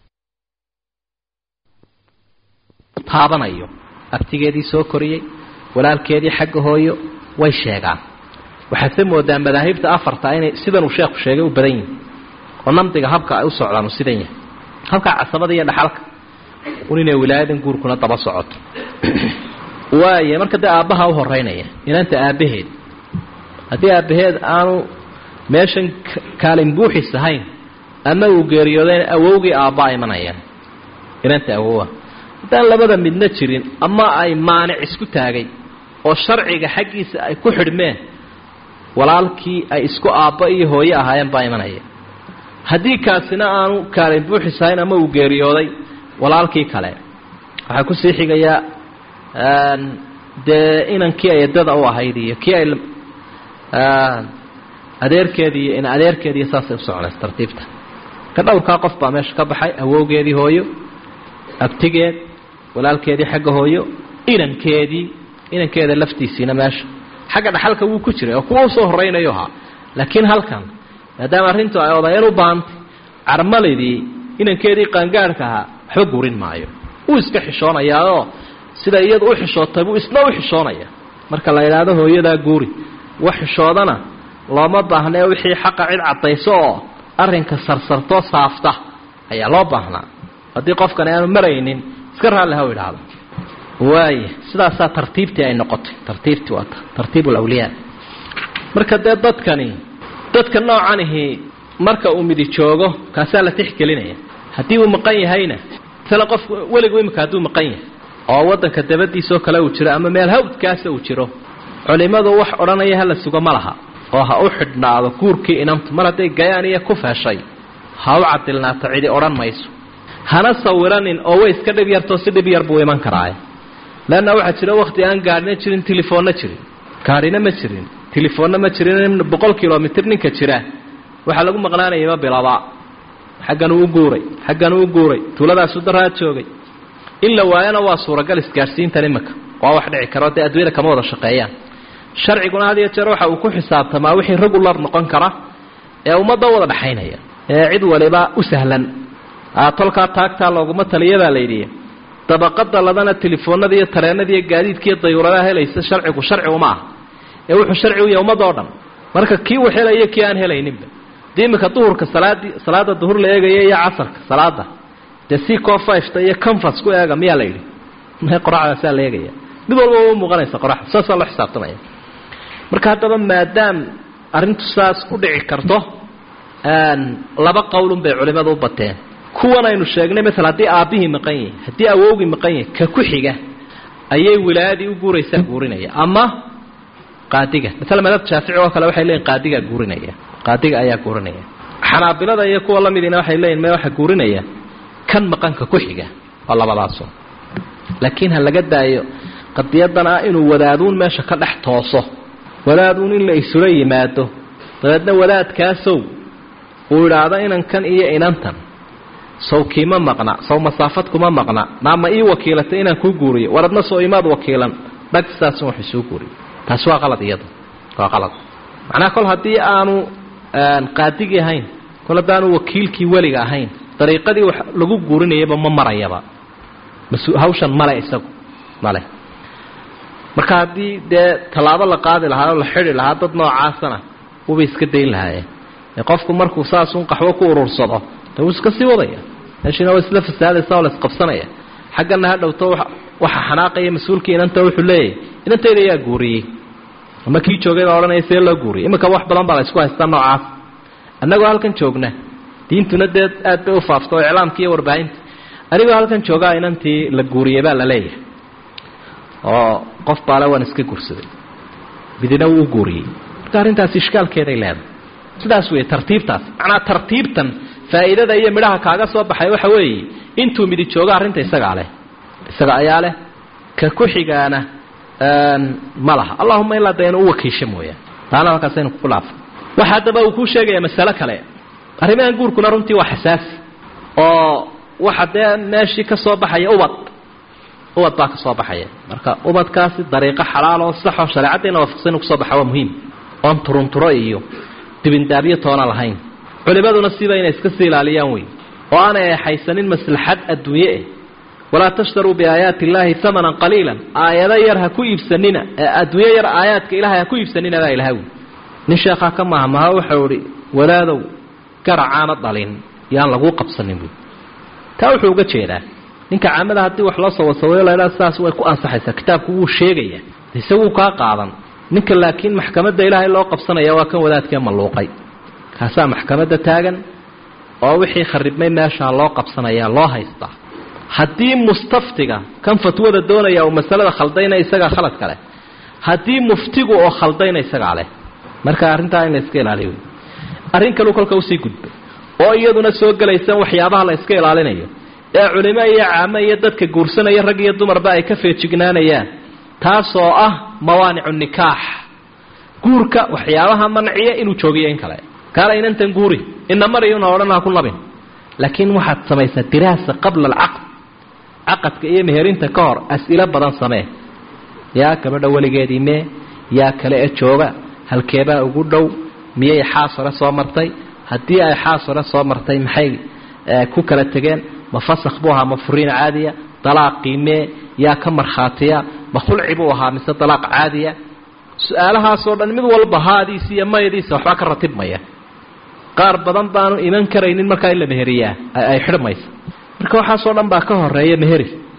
taabanayo abtigeedii soo koriyey walaalkeedii xagga hooyo way sheegaan waxaadse moodaa madaahibta afarta inay sidanuu sheekhu sheegay u badan yihin oo namdiga habka ay u socdaan uu sidan yahay habka casabada iyo dhaxalka un inay wilaayadan guurkuna daba socoto waaya marka dee aabbaha u horeynaya inanta aabbaheed haddii aabbaheed aanu meeshan kaalin buuxis ahayn ama uu geeriyoodayn awowgii aabbaa imanayaan inanta awowa haddaan labada midna jirin ama ay maanic isku taagay oo sharciga xaggiisa ay ku xidhmeen walaalkii ay isku aabba iyo hooye ahaayeen baa imanaya haddii kaasina aanu kaalin buuxis ahayn ama uu geeriyooday walaalkii kale waxaa kusii xigayaa dee inankii ay eddada u ahayd iyo kii ay adeerkeedii iyo in adeerkeediiyo saasay u soconays tartiibta ka dhowrkaa qof baa meesha ka baxay awowgeedii hooyo abtigeed walaalkeedii xagga hooyo inankeedii inankeeda laftiisiina meesha xagga dhaxalka wuu ku jiray oo kuwa usoo horeynayo ahaa laakiin halkan maadaama arrintu ay odayeen u baantay carmaladii inankeedii qaangaarhka ahaa waxba guurin maayo wuu iska xishoonayaao sida iyadu u xishootay buu isna u xishoonaya marka la yidhaahdo hooyadaa guuri wax xishoodana looma baahnee wixii xaqa cid caddayso oo arrinka sarsartoo saafta ayaa loo baahnaa haddii qofkan aanu maraynin iska raalli ha u idhaahdo waaya sidaasaa tartiibtii ay noqotay tartiibtii waa tartiib ulawliyaa marka dee dadkani dadka noocanihi marka uu midi joogo kaasaa la tixgelinaya haddii uu maqan yahayna isla qofku weligu imika hadduu maqan yahay oo waddanka dabadiisoo kale uu jiro ama meel hawdkaasa uu jiro culimmadu wax odhanaya hala sugo ma laha oo ha u xidhnaado guurkii inamtu mar hadday gayaan iyo ku feeshay ha u cadilnaato cidi odhan mayso hana sawiranin oo way iska dhib yartoo si dhib yar buu iman karaaye leanna waxaa jira wakhti aan gaadhina jirin telefoonna jirin gaadhina ma jirin telefoonna ma jirin boqol kilomitr ninka jira waxaa lagu maqnaanayama bilaba xaggan uu u guuray xaggan uu u guuray tuuladaasu daraa joogay in la waayana waa suuragal isgaadhsiintan iminka waa wax dhici karo dee adduunyada kama wada shaqeeyaan sharciguna had iyo jeer waxa uu ku xisaabtamaa wixii regular noqon kara ee ummadda wada dhexaynaya ee cid waliba u sahlan tolkaa taagtaa looguma taliyadaa layidhi dabaqada ladana telefoonada iyo tareenada iyo gaadiidka iyo dayuuradaha helaysa sharcigu sharci uma ah ee wuxuu sharci u yahay ummadda o dhan marka kii uu helaya kii aan helayninba dii iminka duhurka salaadii salaada duhur la eegaya iyo casarka salaada dee c co fiveta iyo canfas ku eega miyaa la yidhi me qoraxdaasaa la eegaya mid walba u muuqanaysa qoraxda saasaa loo xisaabtamaya marka haddaba maadaam arrintu saas u dhici karto laba qowlun bay culimmadu u bateen kuwan aynu sheegnay maala haddii aabbihii maqan yahay haddii awowgii maqan yahay ka ku xiga ayay wilaayadii u guuraysaa guurinaya ama qaadiga maala madab shaafici oo kale waxay leeyihin qaadigaa guurinaya qaadiga ayaa guurinaya xanaabilada iyo kuwa lamidiina waxay leeyihin me waxa guurinaya kan maqanka ku xiga waa labadaaso laakiin ha laga daayo qadiyadan ah inuu wadaaduun meesha ka dhex tooso wadaaduun in la isula yimaado dabeedna wadaadkaasow uu idhaahdo inankan iyo inantan saw kiima maqna saw masaafad kuma maqna naama ii wakiilatay inaan kuu guuriyo war adna soo imaad wakiilan dhag sidaasun wax isuu guuriyo taasi waa qalad iyada waa qalad macnaha kol haddii aanu qaadigii ahayn kol haddaanu wakiilkii weliga ahayn dariiqadii wax lagu guurinayaba ma marayaba mas hawshan male isagu male marka haddii dee tallaabo la qaadi lahaa oo la xidi lahaa dad noocaasana wuba iska dayn lahaayeen qofku markuu saasun qaxwo ku urursado de wuu iska sii wadaya meeshiina waa isla fasaadaysa oo la isqabsanaya xaggana ha dhowto waxa xanaaqaya mas-uulkii inanta wuxuu leeyahay inantayda ayaa guuriyey ama kii joogay baa odhanaya see loo guuriyay iminka wax badan baa la isku haystaa noocaas annagoo halkan joogna diintuna dee aad bay u faafta oo iclaamka iyo warbaahinta anigoo halkan joogaa inantii la guuriyey baa la leeyahay oo qof baale waan iska guursaday midina wuu u guuriyey marka arrintaasi ishkaalkeeday leedahay sidaas weeye tartiibtaas macnaa tartiibtan faa'iidada iyo midhaha kaaga soo baxay waxa weeye intuu midi joogo arrinta isagaa leh isaga ayaa leh ka ku xigaana ma laha allahuma ilaa dee inu u wakiisho mooyaan taana halkaasaynu ku laafo waxa haddaba uu kuu sheegaya masalo kale arrimahan guurkuna runtii waa xasaasi oo waxa dee meeshii ka soo baxaya ubad ubad baa ka soo baxaya marka ubadkaasi dariiqo xalaal oo saxoo shareecaddeena waafaqsan inu kusoo baxa waa muhiim oon turunturo iyo dibindaabyo toona lahayn culimaduna siba inay iska sii ilaaliyaan wey oo aanay exaysanin maslaxad adduunye eh walaa tashtaruu biaayaati illaahi hamanan qaliilan aayado yar ha ku iibsanina adduunyo yar aayaadka ilahay ha ku iibsanina baa ilaha wi nin sheekhaa ka mahmaha waxau ihi walaadow garacaana dhalin yaan laguu qabsanin buui taa wuxuu uga jeedaa ninka caamada haddii wax loo soo wasawayo laydhaa sidaas way ku ansaxaysaa kitaabku wuu sheegaya isaguu kaa qaadan ninka laakiin maxkamadda ilaahay loo qabsanaya waa kan wadaadkee malluuqay kaasaa maxkamadda taagan oo wixii kharibmay meeshaa loo qabsanaya loo haystaa haddii mustaftiga kan fatwada doonaya uu masalada khaldayna isagaa khalad kale haddii muftigu oo khaldayna isagaa leh marka arrintaa in la iska ilaaliyo arrin kaleu kolka usii gudbay oo iyaduna soo gelaysan waxyaabaha la iska ilaalinayo ee culimo iyo caamo iyo dadka guursanaya rag iyo dumarba ay ka feejignaanayaan taasoo ah mawaanicu nikaax guurka waxyaabaha manciya inuu joogiyo in kale kaala inantan guuri ina mariyuna odhan ha ku nabin laakiin waxaad samaysaa diraasa qabla alcaqd caqadka iyo meherinta ka hor as-ilo badan samee yaa gabadha weligeedii mee yaa kale e jooga halkeebaa ugu dhow miyay xaas hore soo martay haddii ay xaas hore soo martay maxay ku kala tegeen ma fasakh buu ahaa ma furiin caadiya dalaaqii mee yaa ka markhaatiya ma khulci buu ahaa mise dalaaq caadiya su-aalahaasoo dhan mid walba haadiisa iyo mayadiisa waxbaa ka ratibmaya qaar badan baanu iman karaynin markaa in la meheriyaa ay xidhmaysa marka waxaasoo dhan baa ka horeeya meheris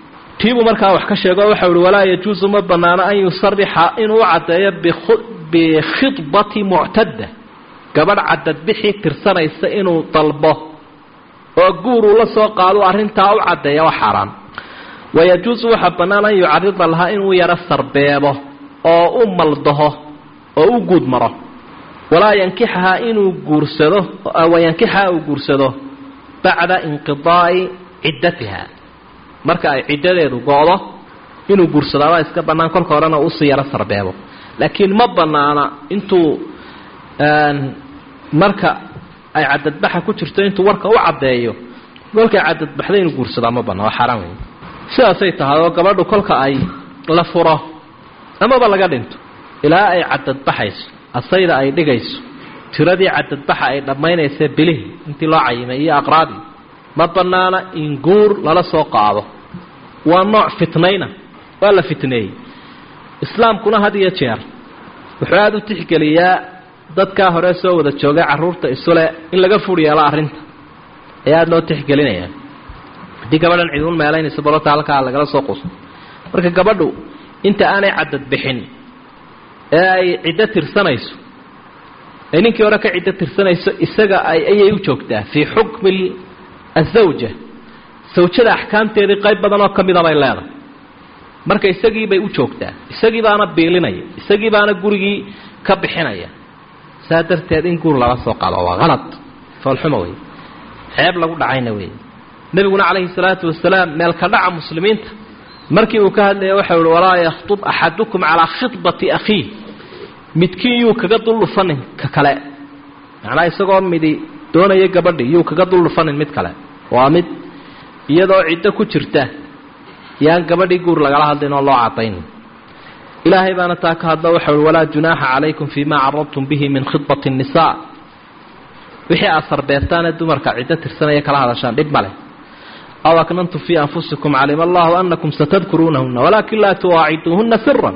tiibuu markaa wax ka sheego waxau uhi walaa yajuusu ma banaano an yusarixa inuu u caddeeyo bikhidbati muctadda gabadh cadadbixii tirsanaysa inuu dalbo oo guur uu la soo qaado arrintaa u caddeeya waa xaaraan wayajuusu waxaa bannaan an yucarida lahaa inuu yaro sarbeebo oo u maldaho oo u guud maro walaa yankixahaa inuu guursado wayankixaha uu guursado bacda inqidaa'i ciddatiha marka ay ciddadeedu go-do inuu guursadaabaa iska bannaan kolka horena usii yaro sarbeebo laakiin ma bannaana intuu marka ay cadadbaxa ku jirto intuu warka u caddeeyo kolkay cadadbaxda inuu guursadaa ma bannaan waa xaaraan wey sidaasay tahay oo gabadhu kolka ay la furo amaba laga dhinto ilaa ay cadadbaxayso asayda ay dhigayso tiradii cadadbaxa ay dhammaynaysa bilihii intii loo cayimay iyo aqraadii ma bannaana in guur lala soo qaado waa nooc fitnayna waa la fitneeyey islaamkuna had iyo jeer wuxuu aada u tixgeliyaa dadkaa hore soo wada joogay carruurta isule in laga fur yeelo arrinta ayaa aada loo tixgelinaya haddii gabadhan ciduun meelaynayso balota halkaa lagala soo quuso marka gabadhu inta aanay cadad bixin ee ay ciddo tirsanayso ay ninkii hore ka ciddo tirsanayso isaga ayay u joogtaa fii xukmi azawja sawjada axkaamteedii qayb badan oo ka mida bay leedahay marka isagiibay u joogtaa isagii baana biilinaya isagii baana gurigii ka bixinaya saa darteed in guur lala soo qaado waa halad foolxuma wey ceeb lagu dhacayna wey nebiguna calayhi salaatu wasalaam meelka dhaca muslimiinta markii uu ka hadlaya waxau ihi walaa yakhtub axadukum calaa khidbati akhiih midkiin yuu kaga duldhufanin ka kale macnaa isagoo midi doonaya gabadhi yuu kaga duldhufanin mid kale waa mid iyadoo ciddo ku jirta yaan gabadhii guur lagala hadlin oo loo cadayn ilaahay baana taa ka hadlo waxau uhi walaa junaaxa calaykum fii ma caradtum bihi min khidbati الnisaa wixii aad sarbeertaanee dumarka ciddo tirsanaya kala hadashaan dhib ma leh aw aknantum fii anfusikum calima allahu anakum satadkuruunahuna walaakin laa tuwaaciduuhuna siran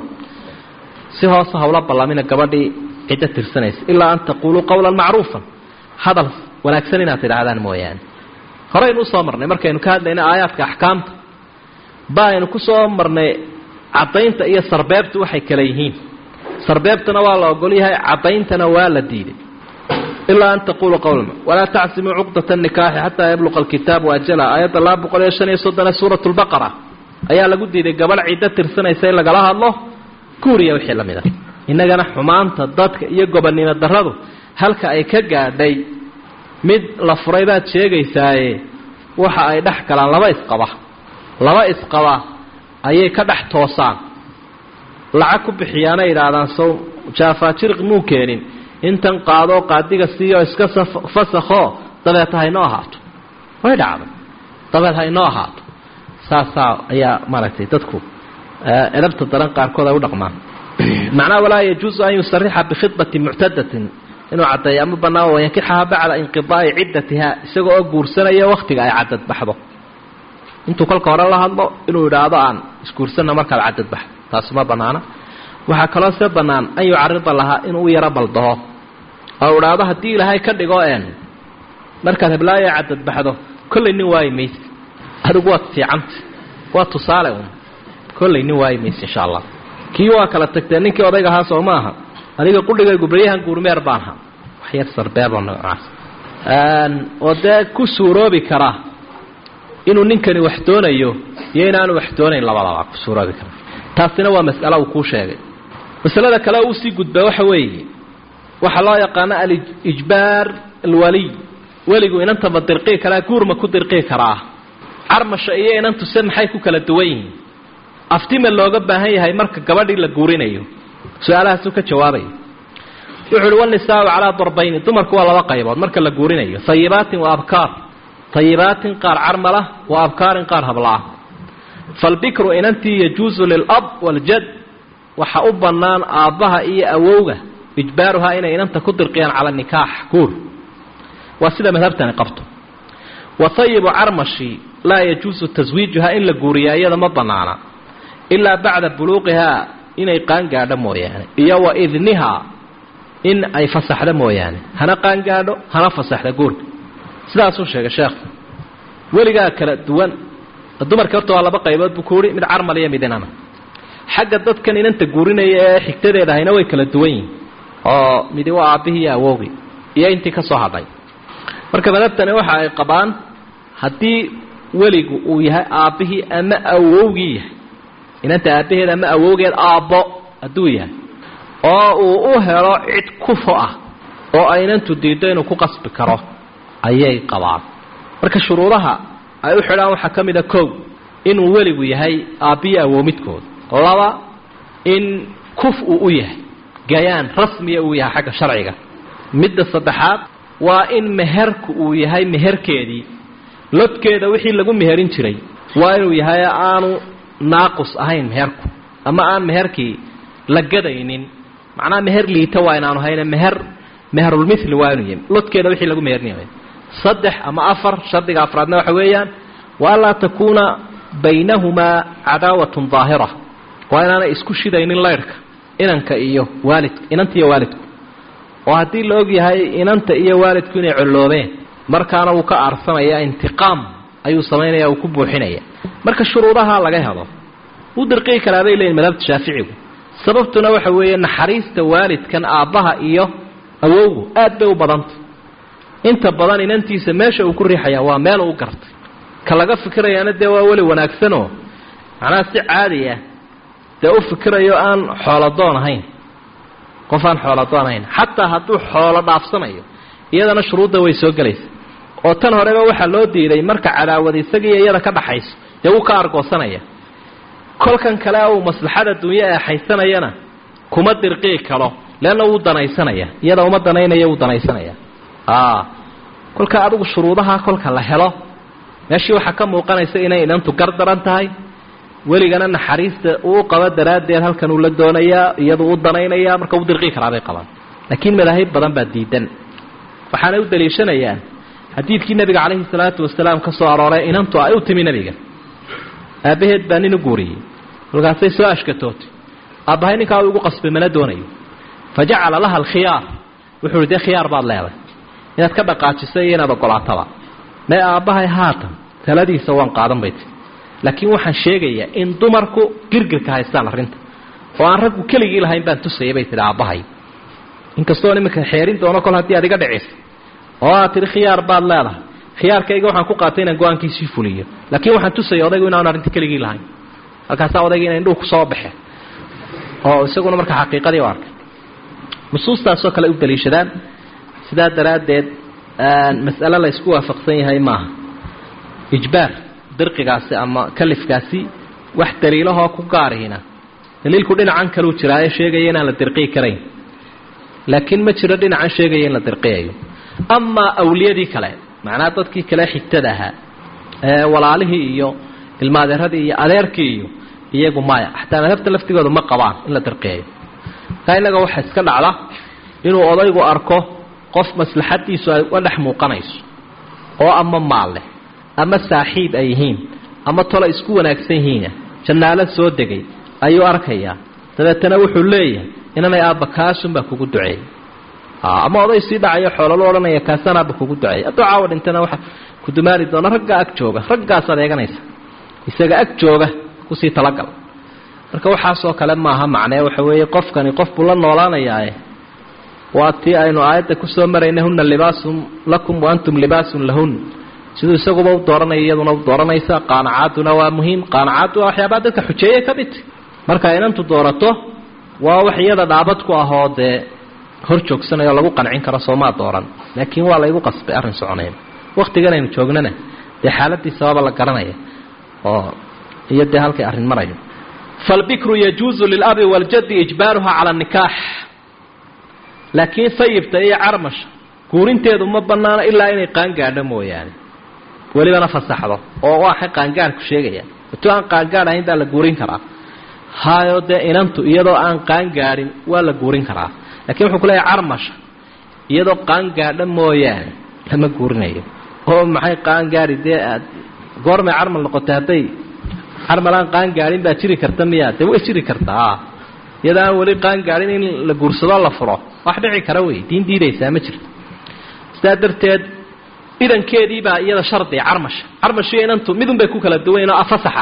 si hoose hawla ballamina gabadhii ciddo tirsanaysa ilaa an taquuluu qowla macruufa hadal wanaagsan inaad tidhaahdaan mooyaane horeynu usoo marnay markaynu ka hadlayna aayaadka axkaamta ba aynu ku soo marnay caddaynta iyo sarbeebtu waxay kala yihiin sarbeebtana waa la ogol yahay caddayntana waa la diiday ilaa an taquluu qowlma walaa tacsimuu cuqdata nikaaxi xataa yabluqa alkitaabu ajala aayadda laba boqol iyo shan iyo soddone suurat lbaqara ayaa lagu diiday gabadh ciddo tirsanaysa in lagala hadlo guuriya wixii la mid a innagana xumaanta dadka iyo gobonnimo darradu halka ay ka gaadhay mid la furay baad sheegaysaaye waxa ay dhex galaan laba isqaba laba isqaba ayay ka dhex toosaan lacag ku bixiyaanay idhaahdaan sow jaafaajiriq muu keenin intan qaadoo qaadiga siiyo iska fasakho dabeed ha inoo ahaato way dhacday dabeed ha inoo ahaato saasaa ayaa maaragtay dadku edabta daran qaarkood ay u dhaqmaan macnaha walaa yajuusu an yusarixa bikhidbati muctadatin inuu caddeeyo ama bannaan wayankixaha bacda inqidaa'i ciddatiha isaga oo guursanaya wakhtiga ay cadad baxdo intuu kolka hore la hadlo inuu idhaahdo aan isguursanna markaad cadad baxdo taasi ma bannaana waxaa kaloo se bannaan an yucarida lahaa inuu u yaro baldaho oo idhaahdo haddii ilaahay ka dhigo een markaad heblaayo cadad baxdo kollay nin waayi mayse adigu waad fiicanta waa tusaale un kollay nin waayi mayse insha allah kii waa kala tagtee ninkii odayga ahaa soo ma aha aniga qudhigaygu baryahan guurmeer baan ahaa wax yar sarbeebo noocaas oo dee ku suuroobi karaa inuu ninkani wax doonayo iyo inaanu wax doonayn labadaba ku suuroobi kara taasina waa mas'alo uu kuu sheegay masalada kale uu sii gudbaa waxa weeye waxaa loo yaqaano alijbaar alwaliy weligu inantaba dirqii karaa guurma ku dirqii karaa carmasha iyo inantuse maxay ku kala duwan yihiin aftima looga baahan yahay marka gabadhii la guurinayo su-aalahaasuu ka jawaabaya wuxu uhi wanisaau calaa darbayni dumarku waa laba qaybood marka la guurinayo hayibaatin wa abkaar hayibaatin qaar carmala wa abkaarin qaar hablaah falbikru inantii yajuusu lilab waljad waxa u bannaan aabbaha iyo awowga ijbaaruhaa inay inanta ku dirqiyaan cala nikaax guur waa sida madhabtani qabto wa hayibu carmashi laa yajuusu taswiijuhaa in la guuriyaa iyada ma bannaana ilaa bacda buluuqihaa inay qaangaadho mooyaane iyo wa idnihaa in ay fasaxdo mooyaane hana qaangaadho hana fasaxda guurka sidaasuu sheegay sheekhu weligaa kala duwan dumarka horta waa laba qaybood buu ku uhi mid carmal iyo mid inana xagga dadkan inanta guurinaya ee xigtadeeda ahayna way kala duwan yihin oo midi waa aabbihii iyo awowgii iyo intii ka soo hadhay marka madabtani waxa ay qabaan haddii weligu uu yahay aabbihii ama awowgii yahay inanta aabbaheed ama awowgeed aabbo hadduu yahay oo uu u helo cid kufo ah oo aynantu diiddo inuu ku qasbi karo ayay qabaan marka shuruudaha ay u xidhaan waxaa ka mid a kow inuu weligu yahay aabbiyo awow midkood laba in kuf uu u yahay gayaan rasmiya uu yahay xagga sharciga midda saddexaad waa in meherku uu yahay meherkeedii lodkeeda wixii lagu meherin jiray waa inuu yahay aanu naaqus ahayn meherku ama aan meherkii la gadaynin macnaha meher liita waa inaanu hayne meher meherulmithli waa inuu yahay lodkeeda wixii lagu meherinayo saddex ama afar shardiga afraadna waxa weeyaan wa anlaa takuuna baynahumaa cadaawatun daahira waa inaanay isku shidaynin laydhka inanka iyo waalidka inanta iyo waalidku oo haddii la og yahay inanta iyo waalidku inay colloobeen markaana wuu ka aarsanaya intiqaam ayuu samaynaya uu ku buuxinaya marka shuruudaha laga helo wuu dirqii karaa bay leeyihin madhabta shaaficigu sababtuna waxa weeye naxariista waalidkan aabbaha iyo awowgu aad bay u badantay inta badan inantiisa meesha uu ku riixaya waa meel uu gartay ka laga fikirayaana dee waa weli wanaagsanoo macnaha si caadi ah dee u fikirayo aan xooladoon ahayn qof aan xooladoon ahayn xataa hadduu xoolo dhaafsanayo iyadana shuruudda way soo gelaysa oo tan horeba waxaa loo diiday marka cadaawad isagiiyo iyada ka dhaxayso dee wuu ka argoosanaya kolkan kale uu maslaxada dunye ee haysanayana kuma dirqii karo leanna wuu danaysanaya iyada uma danaynaya wuu danaysanaya kolka adigu shuruudaha kolka la helo meeshii waxaa ka muuqanaysa inay inantu gar daran tahay weligana naxariista uu qabo daraaddeed halkan uu la doonayaa iyadu u danaynaya marka u dirqii karaabay qabaan laakiin madaahib badan baa diidan waxaanay u daliishanayaan xadiidkii nebiga calayhi salaatu wasalaam ka soo arooray inantu ay u timi nebiga aabbaheed baa nin u guuriyey kolkaasay soo ashkatootay aabbahay ninkaa u igu qasbay mana doonayo fa jacala laha alkhiyaar wuxuu ihi dee khiyaar baad leeday inaad ka dhaqaajiso iyo inaad ogolaataba mee aabbahay haatan taladiisa waan qaadan bay tii laakiin waxaan sheegayaa in dumarku girgirka haystaan arrinta oo aan raggu keligii lahayn baan tusayay bay tihi aabbahay inkastoo iminka xeerin doono kol haddii aad iga dhiciso oo aad tidhi khiyaar baad leedahay khiyaarkayga waxaan ku qaatay inaan go-aankiisii fuliyo laakiin waxaan tusayay odaygu inaanu arrinta keligii lahayn halkaasaa odayga ina indhuhu kusoo baxeen oo isaguna marka xaqiiqadii u arkay nusuustaasoo kale u daliishadaan sidaa daraaddeed mas'ale la isku waafaqsan yahay maaha ijbaar dirqigaasi ama kalifkaasi wax daliilahoo ku gaarihina daliilku dhinacan kaluu jiraayo sheegaya inaan la dirqii karayn laakiin ma jiro dhinacan sheegaya in la dirqiyayo amaa awliyadii kale macnaha dadkii kale xigtada ahaa ee walaalihii iyo ilmaadeeradii iyo adeerkii iyo iyagu maya xataa madhabta laftigooda ma qabaan in la dirqiyayo taa innaga waxa iska dhacda inuu odaygu arko qof maslaxadiisu ay uga dhex muuqanayso oo ama maal leh ama saaxiib ay yihiin ama tolo isku wanaagsan yihiina jannaalo soo degay ayuu arkayaa dabeetana wuxuu leeyahay inanay aabba kaasunbaa kugu duceeyey ama oday sii dhacayo xoololu odhanaya kaasaan aabba kugu duceeyey hadduu caawa dhintana waxa ku dumaari doona raggaa ag jooga raggaasaad eeganaysa isaga ag jooga kusii talagal marka waxaasoo kale maaha macnee waxa weeye qofkani qof buu la noolaanayaae waa tii aynu aayadda kusoo maraynay huna libaasun lakum wa antum libaasun lahun siduu isaguba u dooranaya iyaduna u dooranaysa qaanacaaduna waa muhiim qaanacaaddu waa waxyaabaa dadka xujeeye ka mid marka inantu doorato waa wax iyada dhaabad ku ahoo dee hor joogsanayoo lagu qancin karo soomaa dooran laakiin waa laygu qasbay arrin soconayn wakhtigan aynu joognana dee xaaladiisababa la garanaya oo iyo dee halkay arrin marayo falbikru yajuuzu lilabi waljaddi ijbaaruha cala nikaax laakiin sayibta iyo carmasha guurinteedu ma banaano ilaa inay qaangaadho mooyaane welibana fasaxdo oo waxay qaangaadhku sheegaya intuu aan qaangaadh ahayn baa la guurin karaa hayo dee inantu iyadoo aan qaangaadhin waa la guurin karaa lakiin wuxuu ku leeyahay carmasha iyadoo qaangaadho mooyaane lama guurinayo oo maxay qaangaadhi dee aad goormay carmal noqotay hadday carmal aan qaangaadhin baa jiri karta miyaa dee way jiri kartaa iyadoo aan weli qaangaadhin in la guursado la furo wax dhici kara wey diin diidaysaa ma jirto sidaa darteed idankeediibaa iyada shardiga carmasha carmashiyo inantu midun bay ku kala duwanyiin oo afasaxa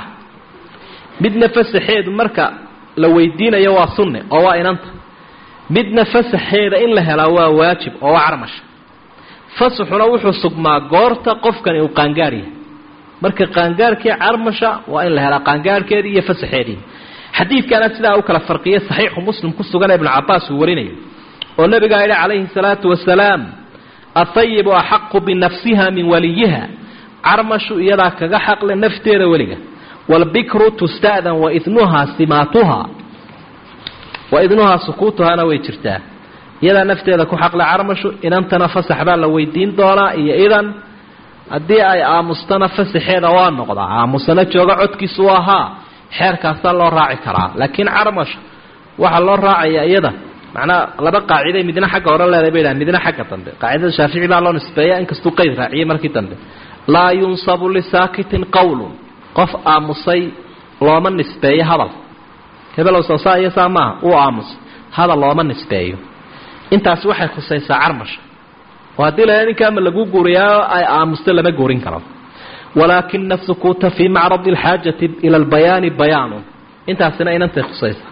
midna fasaxeedu marka la weydiinayo waa sunne oo waa inanta midna fasaxeeda in la helaa waa waajib oo waa carmasha fasaxuna wuxuu sugmaa goorta qofkani uu qaangaar yahay marka qaangaarkii carmasha waa in la helaa qaangaarhkeedii iyo fasaxeedii xadiidkana sidaa u kala farqiyay saxiixu muslim ku sugan ibnu cabaas uu warinayo oo nabigaa yidhi calayhi salaatu wasalaam athayibu axaqu binafsiha min waliyiha carmashu iyadaa kaga xaqle nafteeda weliga waalbikru tusta'dan waidnuhaa simaatuha waidnuhaa sukuutuhaana way jirtaa iyadaa nafteeda ku xaqle carmashu inantana fasax baa la weydiin doonaa iyo idan haddii ay aamustana fasaxeeda waa noqdaa aamusana jooga codkiisu waa haa xeerkaasaa loo raaci karaa laakiin carmasha waxaa loo raacaya iyada macnaa laba qaaciday midna xagga hore leedahay bay dhahan midna xagga dambe qaacidada shaafici baa loo nisbeeya inkastuu qeyd raaciyey markii dambe laa yunsabu lisaakitin qowlun qof aamusay looma nisbeeyo hadal hebelow soosaa iyo saa maaha uu aamusay hadal looma nisbeeyo intaasi waxay khusaysaa carmasha oo haddii la ninkaama lagu guuriyaa ay aamusto lama guurin karo walaakina sukuuta fii macradi alxaajati ila albayaani bayaanun intaasina inantay khusaysa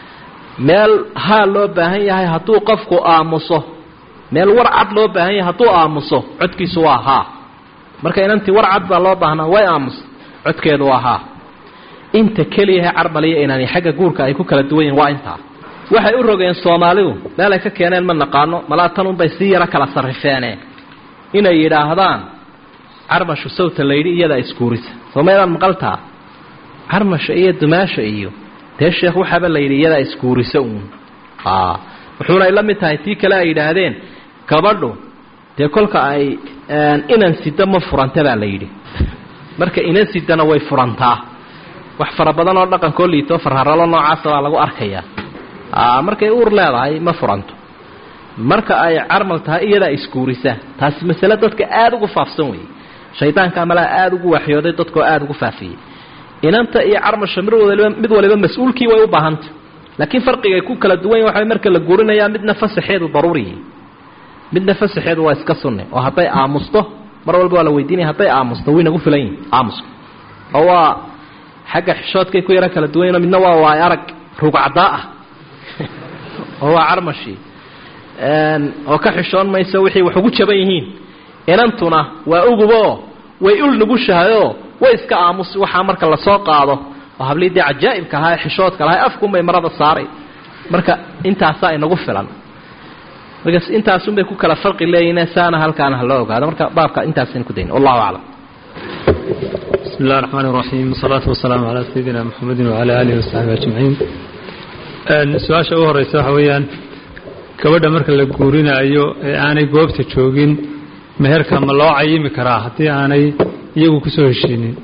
meel haa loo baahan yahay hadduu qofku aamuso meel war cad loo baahan yahay hadduu aamuso codkiisu waa haa marka inantii war cad baa loo baahnaa way aamus codkeedu waa haa inta keliyahe carmaliya inaani xagga guurka ay ku kala duwan yihin waa intaa waxay u rogeen soomaalidu meel ay ka keeneen ma naqaano malaa tan unbay sii yaro kala sarrifeeneen inay yidhaahdaan carmashu sawta layidhi iyadaa isguurisa soo maydaan maqaltaa carmasha iyo dumaasha iyo dee sheekh waxaaba la yidhi iyadaa isguurisa uun wuxuuna ay la mid tahay tii kale ay yidhaahdeen gabadhu dee kolka ay inan sida ma furanta baa la yidhi marka inan sidana way furantaa wax fara badan oo dhaqankoo liito farharalo noocaasa baa lagu arkayaa markay uur leedahay ma furanto marka ay carmal tahay iyadaa isguurisa taasi masale dadka aada ugu faafsan weeye shaydaanka amalaa aada ugu waxyooday dadkoo aada ugu faafiyey inanta iyo carmasha mid waliba mid waliba mas-uulkii way u baahantay laakiin farqigay ku kala duwan yahi waxa marka la guurinayaa midna fasaxeedu daruuriyi midna fasaxeedu waa iska sunne oo hadday aamusto mar walba waa la weydiinaya hadday aamusto way nagu filan yihin aamuska oo waa xagga xishoodkay ku yaro kala duwan yihin midna waa waay arag rugcaddaa ah oo waa carmashii oo ka xishoon mayso wixii wax ugu jaban yihiin inantuna waa ugubo way ul nugushahayoo way iska aamusi waxaa marka lasoo qaado oo hablii dee cajaa'ibka ahaa ee xishoodka lahay afkunbay marada saaray marka intaasaa inagu filan markaas intaasunbay ku kala farqi leeyihin saana halkaana haloo ogaado marka baabka intaasaynu ku dayn wallahu aclam bismi اllahi الرحmn الرaحيم والصلاaةu وaسلaaم عalى سيدina mحamedi وعalى آlihi وصaxبi أجمaعيin su-aasha ugu horeysa waxa weeyaan gabadha marka la guurinaayo ee aanay goobta joogin meherka ma loo cayimi karaa haddii aanay iyagu kusoo heshiinin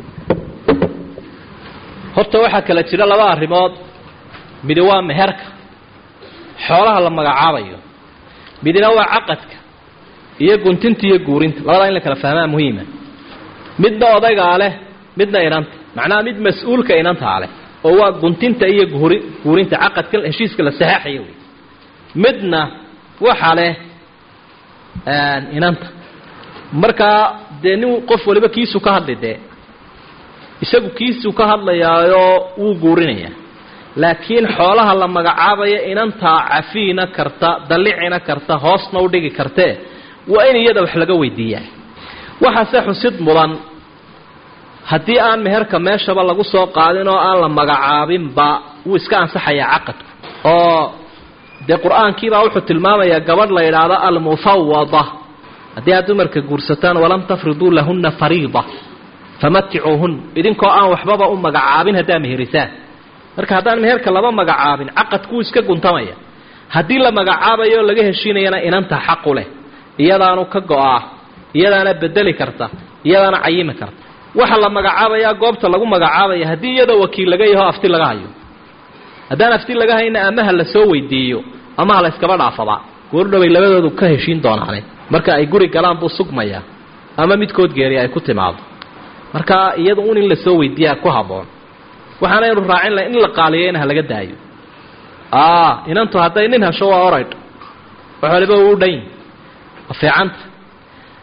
horta waxaa kala jira laba arrimood midi waa meherka xoolaha la magacaabayo midina waa caqadka iyo guntinta iyo guurinta labadaa in la kala fahmaa muhiima midna odaygaa leh midna inanta macnaha mid mas-uulka inantaa leh oo waa guntinta iyo guuri guurinta caqadka heshiiska la saxaaxaya wey midna waxa leh inanta markaa dee nin qof waliba kiisu ka hadli dee isagu kiisuu ka hadlayaayoo wuu guurinayaa laakiin xoolaha la magacaabaya inantaa cafiina karta dallicina karta hoosna u dhigi kartee waa in iyada wax laga weydiiyaa waxaase xusid mudan haddii aan meherka meeshaba lagu soo qaadin oo aan la magacaabinba wuu iska ansaxayaa caqadku oo dee qur-aankiibaa wuxuu tilmaamayaa gabadh la yidhaahdo almufawada haddii aad dumarka guursataan walam tafriduu lahunna fariida famaticuuhun idinkoo aan waxbaba u magacaabin haddaa meherisaan marka haddaan meherka laba magacaabin caqadkuu iska guntamaya haddii la magacaabayo o laga heshiinayana inanta xaqu leh iyadaanu ka go-aa iyadaana bedeli karta iyadaana cayimi karta waxa la magacaabayaa goobta lagu magacaabaya haddii iyada wakiil laga yaho afti laga hayo haddaan afti laga hayna amaha la soo weydiiyo amaha la yskaba dhaafaba goordhoway labadoodu ka heshiin doonaane marka ay guri galaan buu sugmayaa ama midkood geeri ay ku timaado marka iyada un in la soo weydiiyaa ku habboon waxaanaynu raacin lahay in la qaaliyeyna ha laga daayo inantu hadday nin hesho waa oraydh wax waliba uu dhan waa fiicanta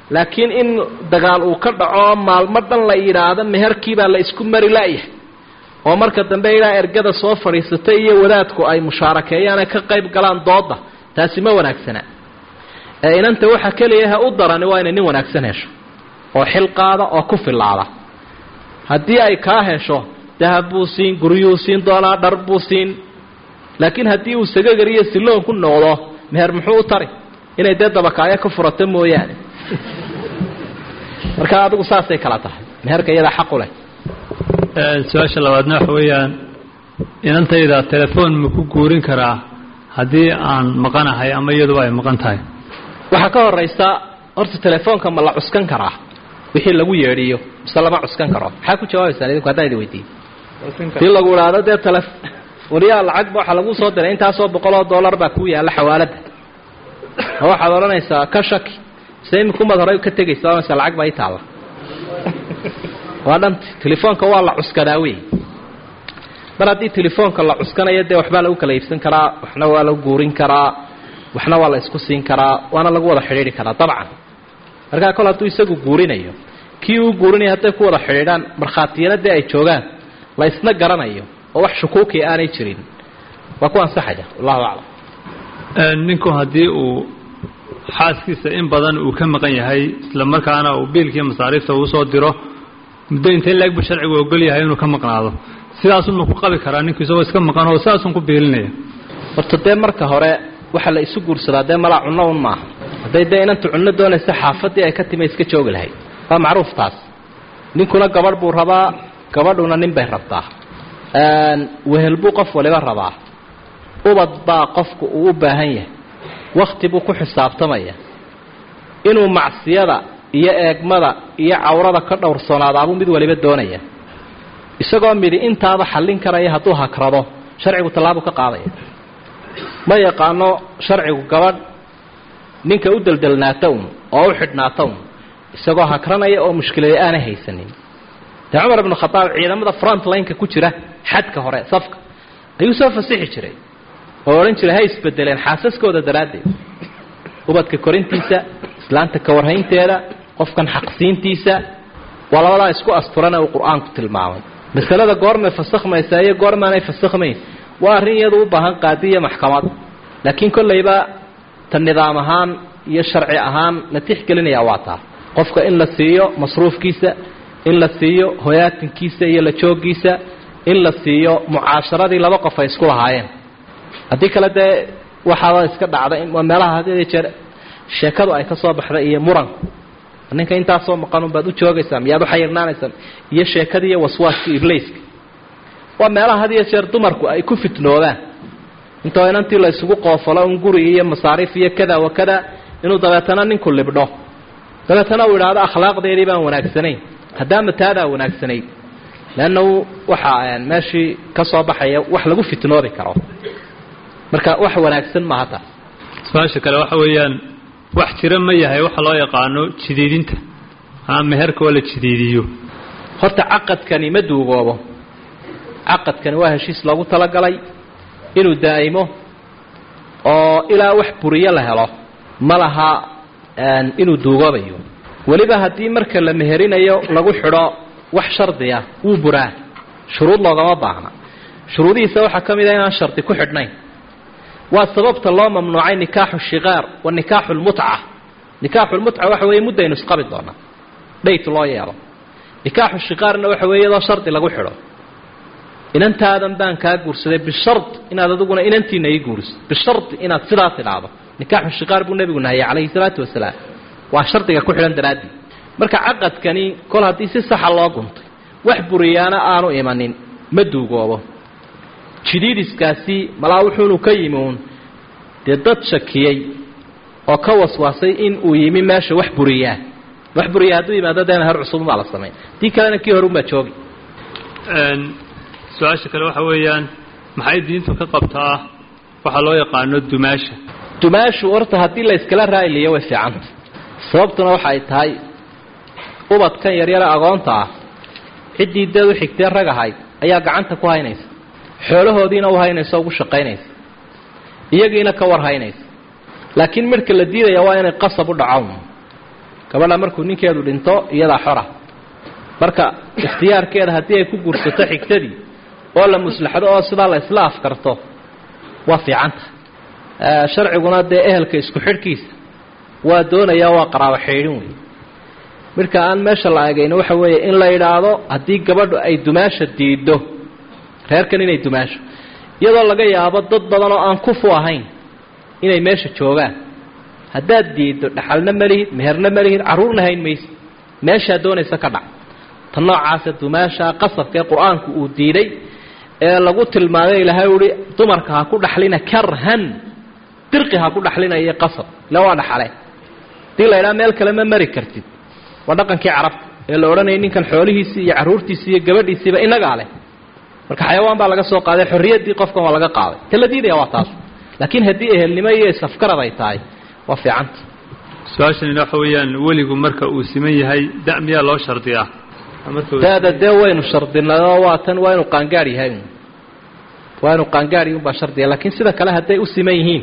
laakiin in dagaal uu ka dhaco maalmo dhan la yidhaahdo meherkiibaa la isku mari la'yahay oo marka dambe ilaa ergada soo fadhiisatay iyo wadaadku ay mushaarakeeyaan ay ka qayb galaan dooda taasi ma wanaagsana ee inanta waxa keliya ha u darani waa inay nin wanaagsan hesho oo xil qaada oo ku filaada haddii ay kaa hesho dahab buu siin guryuu siin doonaa dhar buu siin laakiin haddii uu sagagar iyo siloon ku noqdo meher muxuu u tari inay dee dabakaayo ka furato mooyaane marka adigu saasay kala tahay meherka iyadaa xaqu leh su-aasha labaadna waxa weeyaan inantayda telefoon ma ku guurin karaa haddii aan maqanahay ama iyaduba ay maqan tahay waxaa ka horaysa horta telefoonka ma la cuskan karaa wixii lagu yeedhiyo mise lama cuskan karo maxaa ku jawaabaysaan idinku haddaan idin weydiiye hadii lagu idhaahdo dee tele waliyaa lacagba waxaa lagu soo diray intaasoo boqoloo dollar baa ku yaalla xawaaladda ma waxaad odhanaysaa ka shaki mise imikumaad horey ka tegaysa odhanaysa lacag baa ii taalla waa dhanta telefoonka waa la cuskadaa wey mar haddii telefoonka la cuskanayo dee waxbaa lagu kala iibsan karaa waxna waa lagu guurin karaa waxna waa la isku siin karaa waana lagu wada xidhiidhi karaa dabcan markaa kol hadduu isagu guurinayo kii uu guurinaya hadday ku wada xidhiidhaan markhaatiyana dee ay joogaan la isna garanayo oo wax shukuuki aanay jirin waa ku ansaxaya wallahu aclam ninku haddii uu xaaskiisa in badan uu ka maqan yahay isla markaana uu biilkii masaariifta uu soo diro muddo intay laeg bu sharcigu ogol yahay inuu ka maqnaado sidaasunma ku qabi karaa ninku isagoo iska maqan oo sidaasun ku biilinaya horta dee marka hore waxaa la isu guursadaa dee malaa cunno un maaha hadday dee inanta cunno doonaysa xaafaddii ay ka timi iska joogi lahayd waa macruuf taas ninkuna gabadh buu rabaa gabadhuna nin bay rabtaa wehel buu qof waliba rabaa ubad baa qofku uu u baahan yahay wakhti buu ku xisaabtamaya inuu macsiyada iyo eegmada iyo cawrada ka dhowrsoonaadaabuu mid waliba doonaya isagoo midhi intaaba xallin karaya hadduu hakrado sharcigu tallaabuu ka qaadaya ma yaqaano sharcigu gabadh ninka u deldelnaata un oo u xidhnaata un isagoo hakranaya oo mushkilada aanay haysanin dee cumar ibnu khadaab ciidamada front lineka ku jira xadka hore safka ayuu soo fasixi jiray oo odhan jiray hay isbedeleen xaasaskooda daraaddeed ubadka korintiisa islaanta ka warhaynteeda qofkan xaqsiintiisa waa labadaa isku asturana uu qur-aanku tilmaamay masalada goormay fasakhmaysaa iyo goormaanay fasakhmayn waa arrin iyadu u baahan qaadi iyo maxkamad laakiin kollayba ta nidaam ahaan iyo sharci ahaan la tixgelinaya waa taa qofka in la siiyo masruufkiisa in la siiyo hoyaatinkiisa iyo la jooggiisa in la siiyo mucaasharadii laba qof ay isku lahaayeen haddii kale dee waxaaba iska dhacda waa meelaha had jeer sheekadu ay ka soo baxda iyo muranku ninka intaasoo maqanun baad u joogaysaa miyaad uxayirnaanaysaa iyo sheekadii iyo waswaaskii ibliiska waa meelaha had iyo jeer dumarku ay ku fitnoodaan intoo inantii la isugu qoofalo un guri iyo masaariif iyo kada wa kada inuu dabeetana ninku libdho dabeetana uu idhaahdo akhlaaqdeedii baan wanaagsanayn haddaama taadaa wanaagsanayd leannahu waxaa meeshii ka soo baxaya wax lagu fitnoobi karo marka wax wanaagsan maaha taas su-aasha kale waxa weeyaan wax jira ma yahay waxa loo yaqaano jidiidinta ama meherka oo la jidiidiyo horta caqadkani ma duugoobo caqadkani waa heshiis loogu talagalay inuu daa'imo oo ilaa wax buriyo la helo ma laha inuu duugoobayo weliba haddii marka la meherinayo lagu xidho wax shardiya wuu buraa shuruud loogama baahna shuruudihiisa waxaa ka mid a inaan shardi ku xidhnayn waa sababta loo mamnuucay nikaaxu shikaar wa nikaaxu lmutca nikaaxu lmutca waxa weeye muddaynu isqabi doonaa dhayt loo yeelo nikaaxu shikaarna waxa weeye iyadoo shardi lagu xidho inantaadan baan kaa guursaday bishard inaad adiguna inantiina ii guuriso bishardi inaad sidaa tidhaahdo nikaaxu shikaar buu nebigu nahayay calayhi salaatu wasalaam waa shardiga ku xidhan daraaddii marka caqadkani kol haddii si saxa loo guntay wax buriyaana aanu imanin ma duugoobo jidiidiskaasi malaa wuxuunu ka yimi uun dee dad shakiyey oo ka waswaasay in uu yimi meesha wax buriyaa wax buriyaa hadduu yimaado dee meher cusubunbaa la samayn dii kalena kii hore unbaa joogi su-aasha kale waxa weeyaan maxay diintu ka qabtaa waxaa loo yaqaano dumaasha dumaashu horta haddii la iskala raa'iliyo way fiicanta sababtuna waxa ay tahay ubadkan yaryare agoonta ah ciddii deed u xigtee rag ahayd ayaa gacanta ku haynaysa xoolahoodiina u haynaysa ugu shaqaynaysa iyagiina ka war haynaysa laakiin midhka la diidaya waa inay qasab u dhacown gabadha markuu ninkeedu dhinto iyadaa xora marka ikhtiyaarkeeda haddii ay ku guursato xigtadii oo la muslaxdo oo sidaa la isla afkarto waa fiicanta sharciguna dee ehelka isku xidhkiisa waa doonayaa waa qaraabo xeydhin wey midka aan meesha la eegayno waxa weeye in la yidhaahdo haddii gabadhu ay dumaasha diiddo reerkan inay dumaasho iyadoo laga yaabo dad badan oo aan kufu ahayn inay meesha joogaan haddaad diiddo dhaxalna ma lihid meherna ma lihid carruurna hayn maysid meeshaa doonaysa ka dhac ta noocaasa dumaasha qasabka ee qur-aanku uu diiday ee lagu tilmaamay ilaahay uhi dumarka ha ku dhaxlina karhan dirqi ha ku dhaxlina iyo qasab ila waa dhaxale hadii la idhaha meel kale ma mari kartid waa dhaqankii carabta ee la odhanayay ninkan xoolihiisii iyo carruurtiisii iyo gabadhiisiiba inagaa leh marka xayawaan baa laga soo qaaday xorriyaddii qofkan waa laga qaaday ta la diidaya waa taas laakiin haddii ehelnimo iyo isafgarad ay tahay waa fiicanta su-aashanina waxa weeyaan weligu marka uu siman yahay da miyaa loo shardiyaa da-da dee waynu shardinay oo waa tan waa inu qaangaadh yahay waa inu qaangaadh unbaa shardiya laakiin sida kale hadday u siman yihiin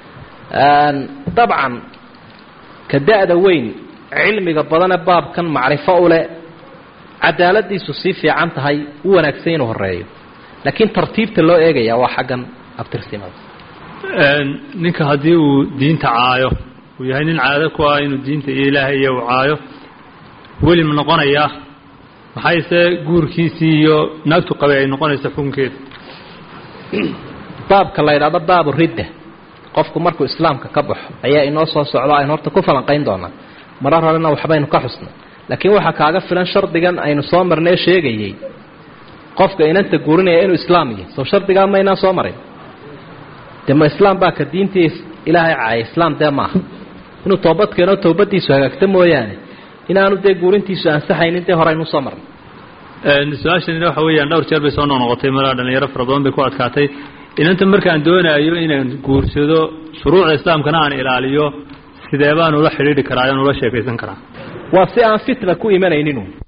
dabcan ka da-da weyn cilmiga badane baabkan macrifo u leh cadaaladiisu sii fiican tahay u wanaagsan inuu horeeyo laakiin tartiibta loo eegaya waa xaggan abtirsimada ninka haddii uu diinta caayo uu yahay nin caado ku ah inuu diinta iyo ilaahay iyo uu caayo weli ma noqonayaa maxayse guurkiisii iyo naagtu qabay ay noqonaysa xukunkeeda baabka la yidhahdo baabu ridda qofku markuu islaamka ka baxo ayaa inoo soo socdo aynu horta ku falanqayn doonaa marar horena waxbaynu ka xusnay laakiin waxaa kaaga filan shardigan aynu soo marnee sheegayey qofka inanta guurinaya inuu islaam yahay soo shardigaa maynaa soo marin dee ma islaam baa ka diintii ilaahay caaya islaam dee maaha inuu toobad keeno towbadiisu hagaagta mooyaane inaanu dee guurintiisu ansaxaynin dee hore aynu soo marnay su-aashanina waxa weeyaan dhowr jeer bay soo noqnoqotay malaa dhalinyaro fara badan bay ku adkaatay inanta markaan doonayo inaan guursado shuruucda islaamkana aan ilaaliyo sidee baan ula xidhiidhi karaa aan ula sheekaysan karaa waa si aan fitna ku imanaynin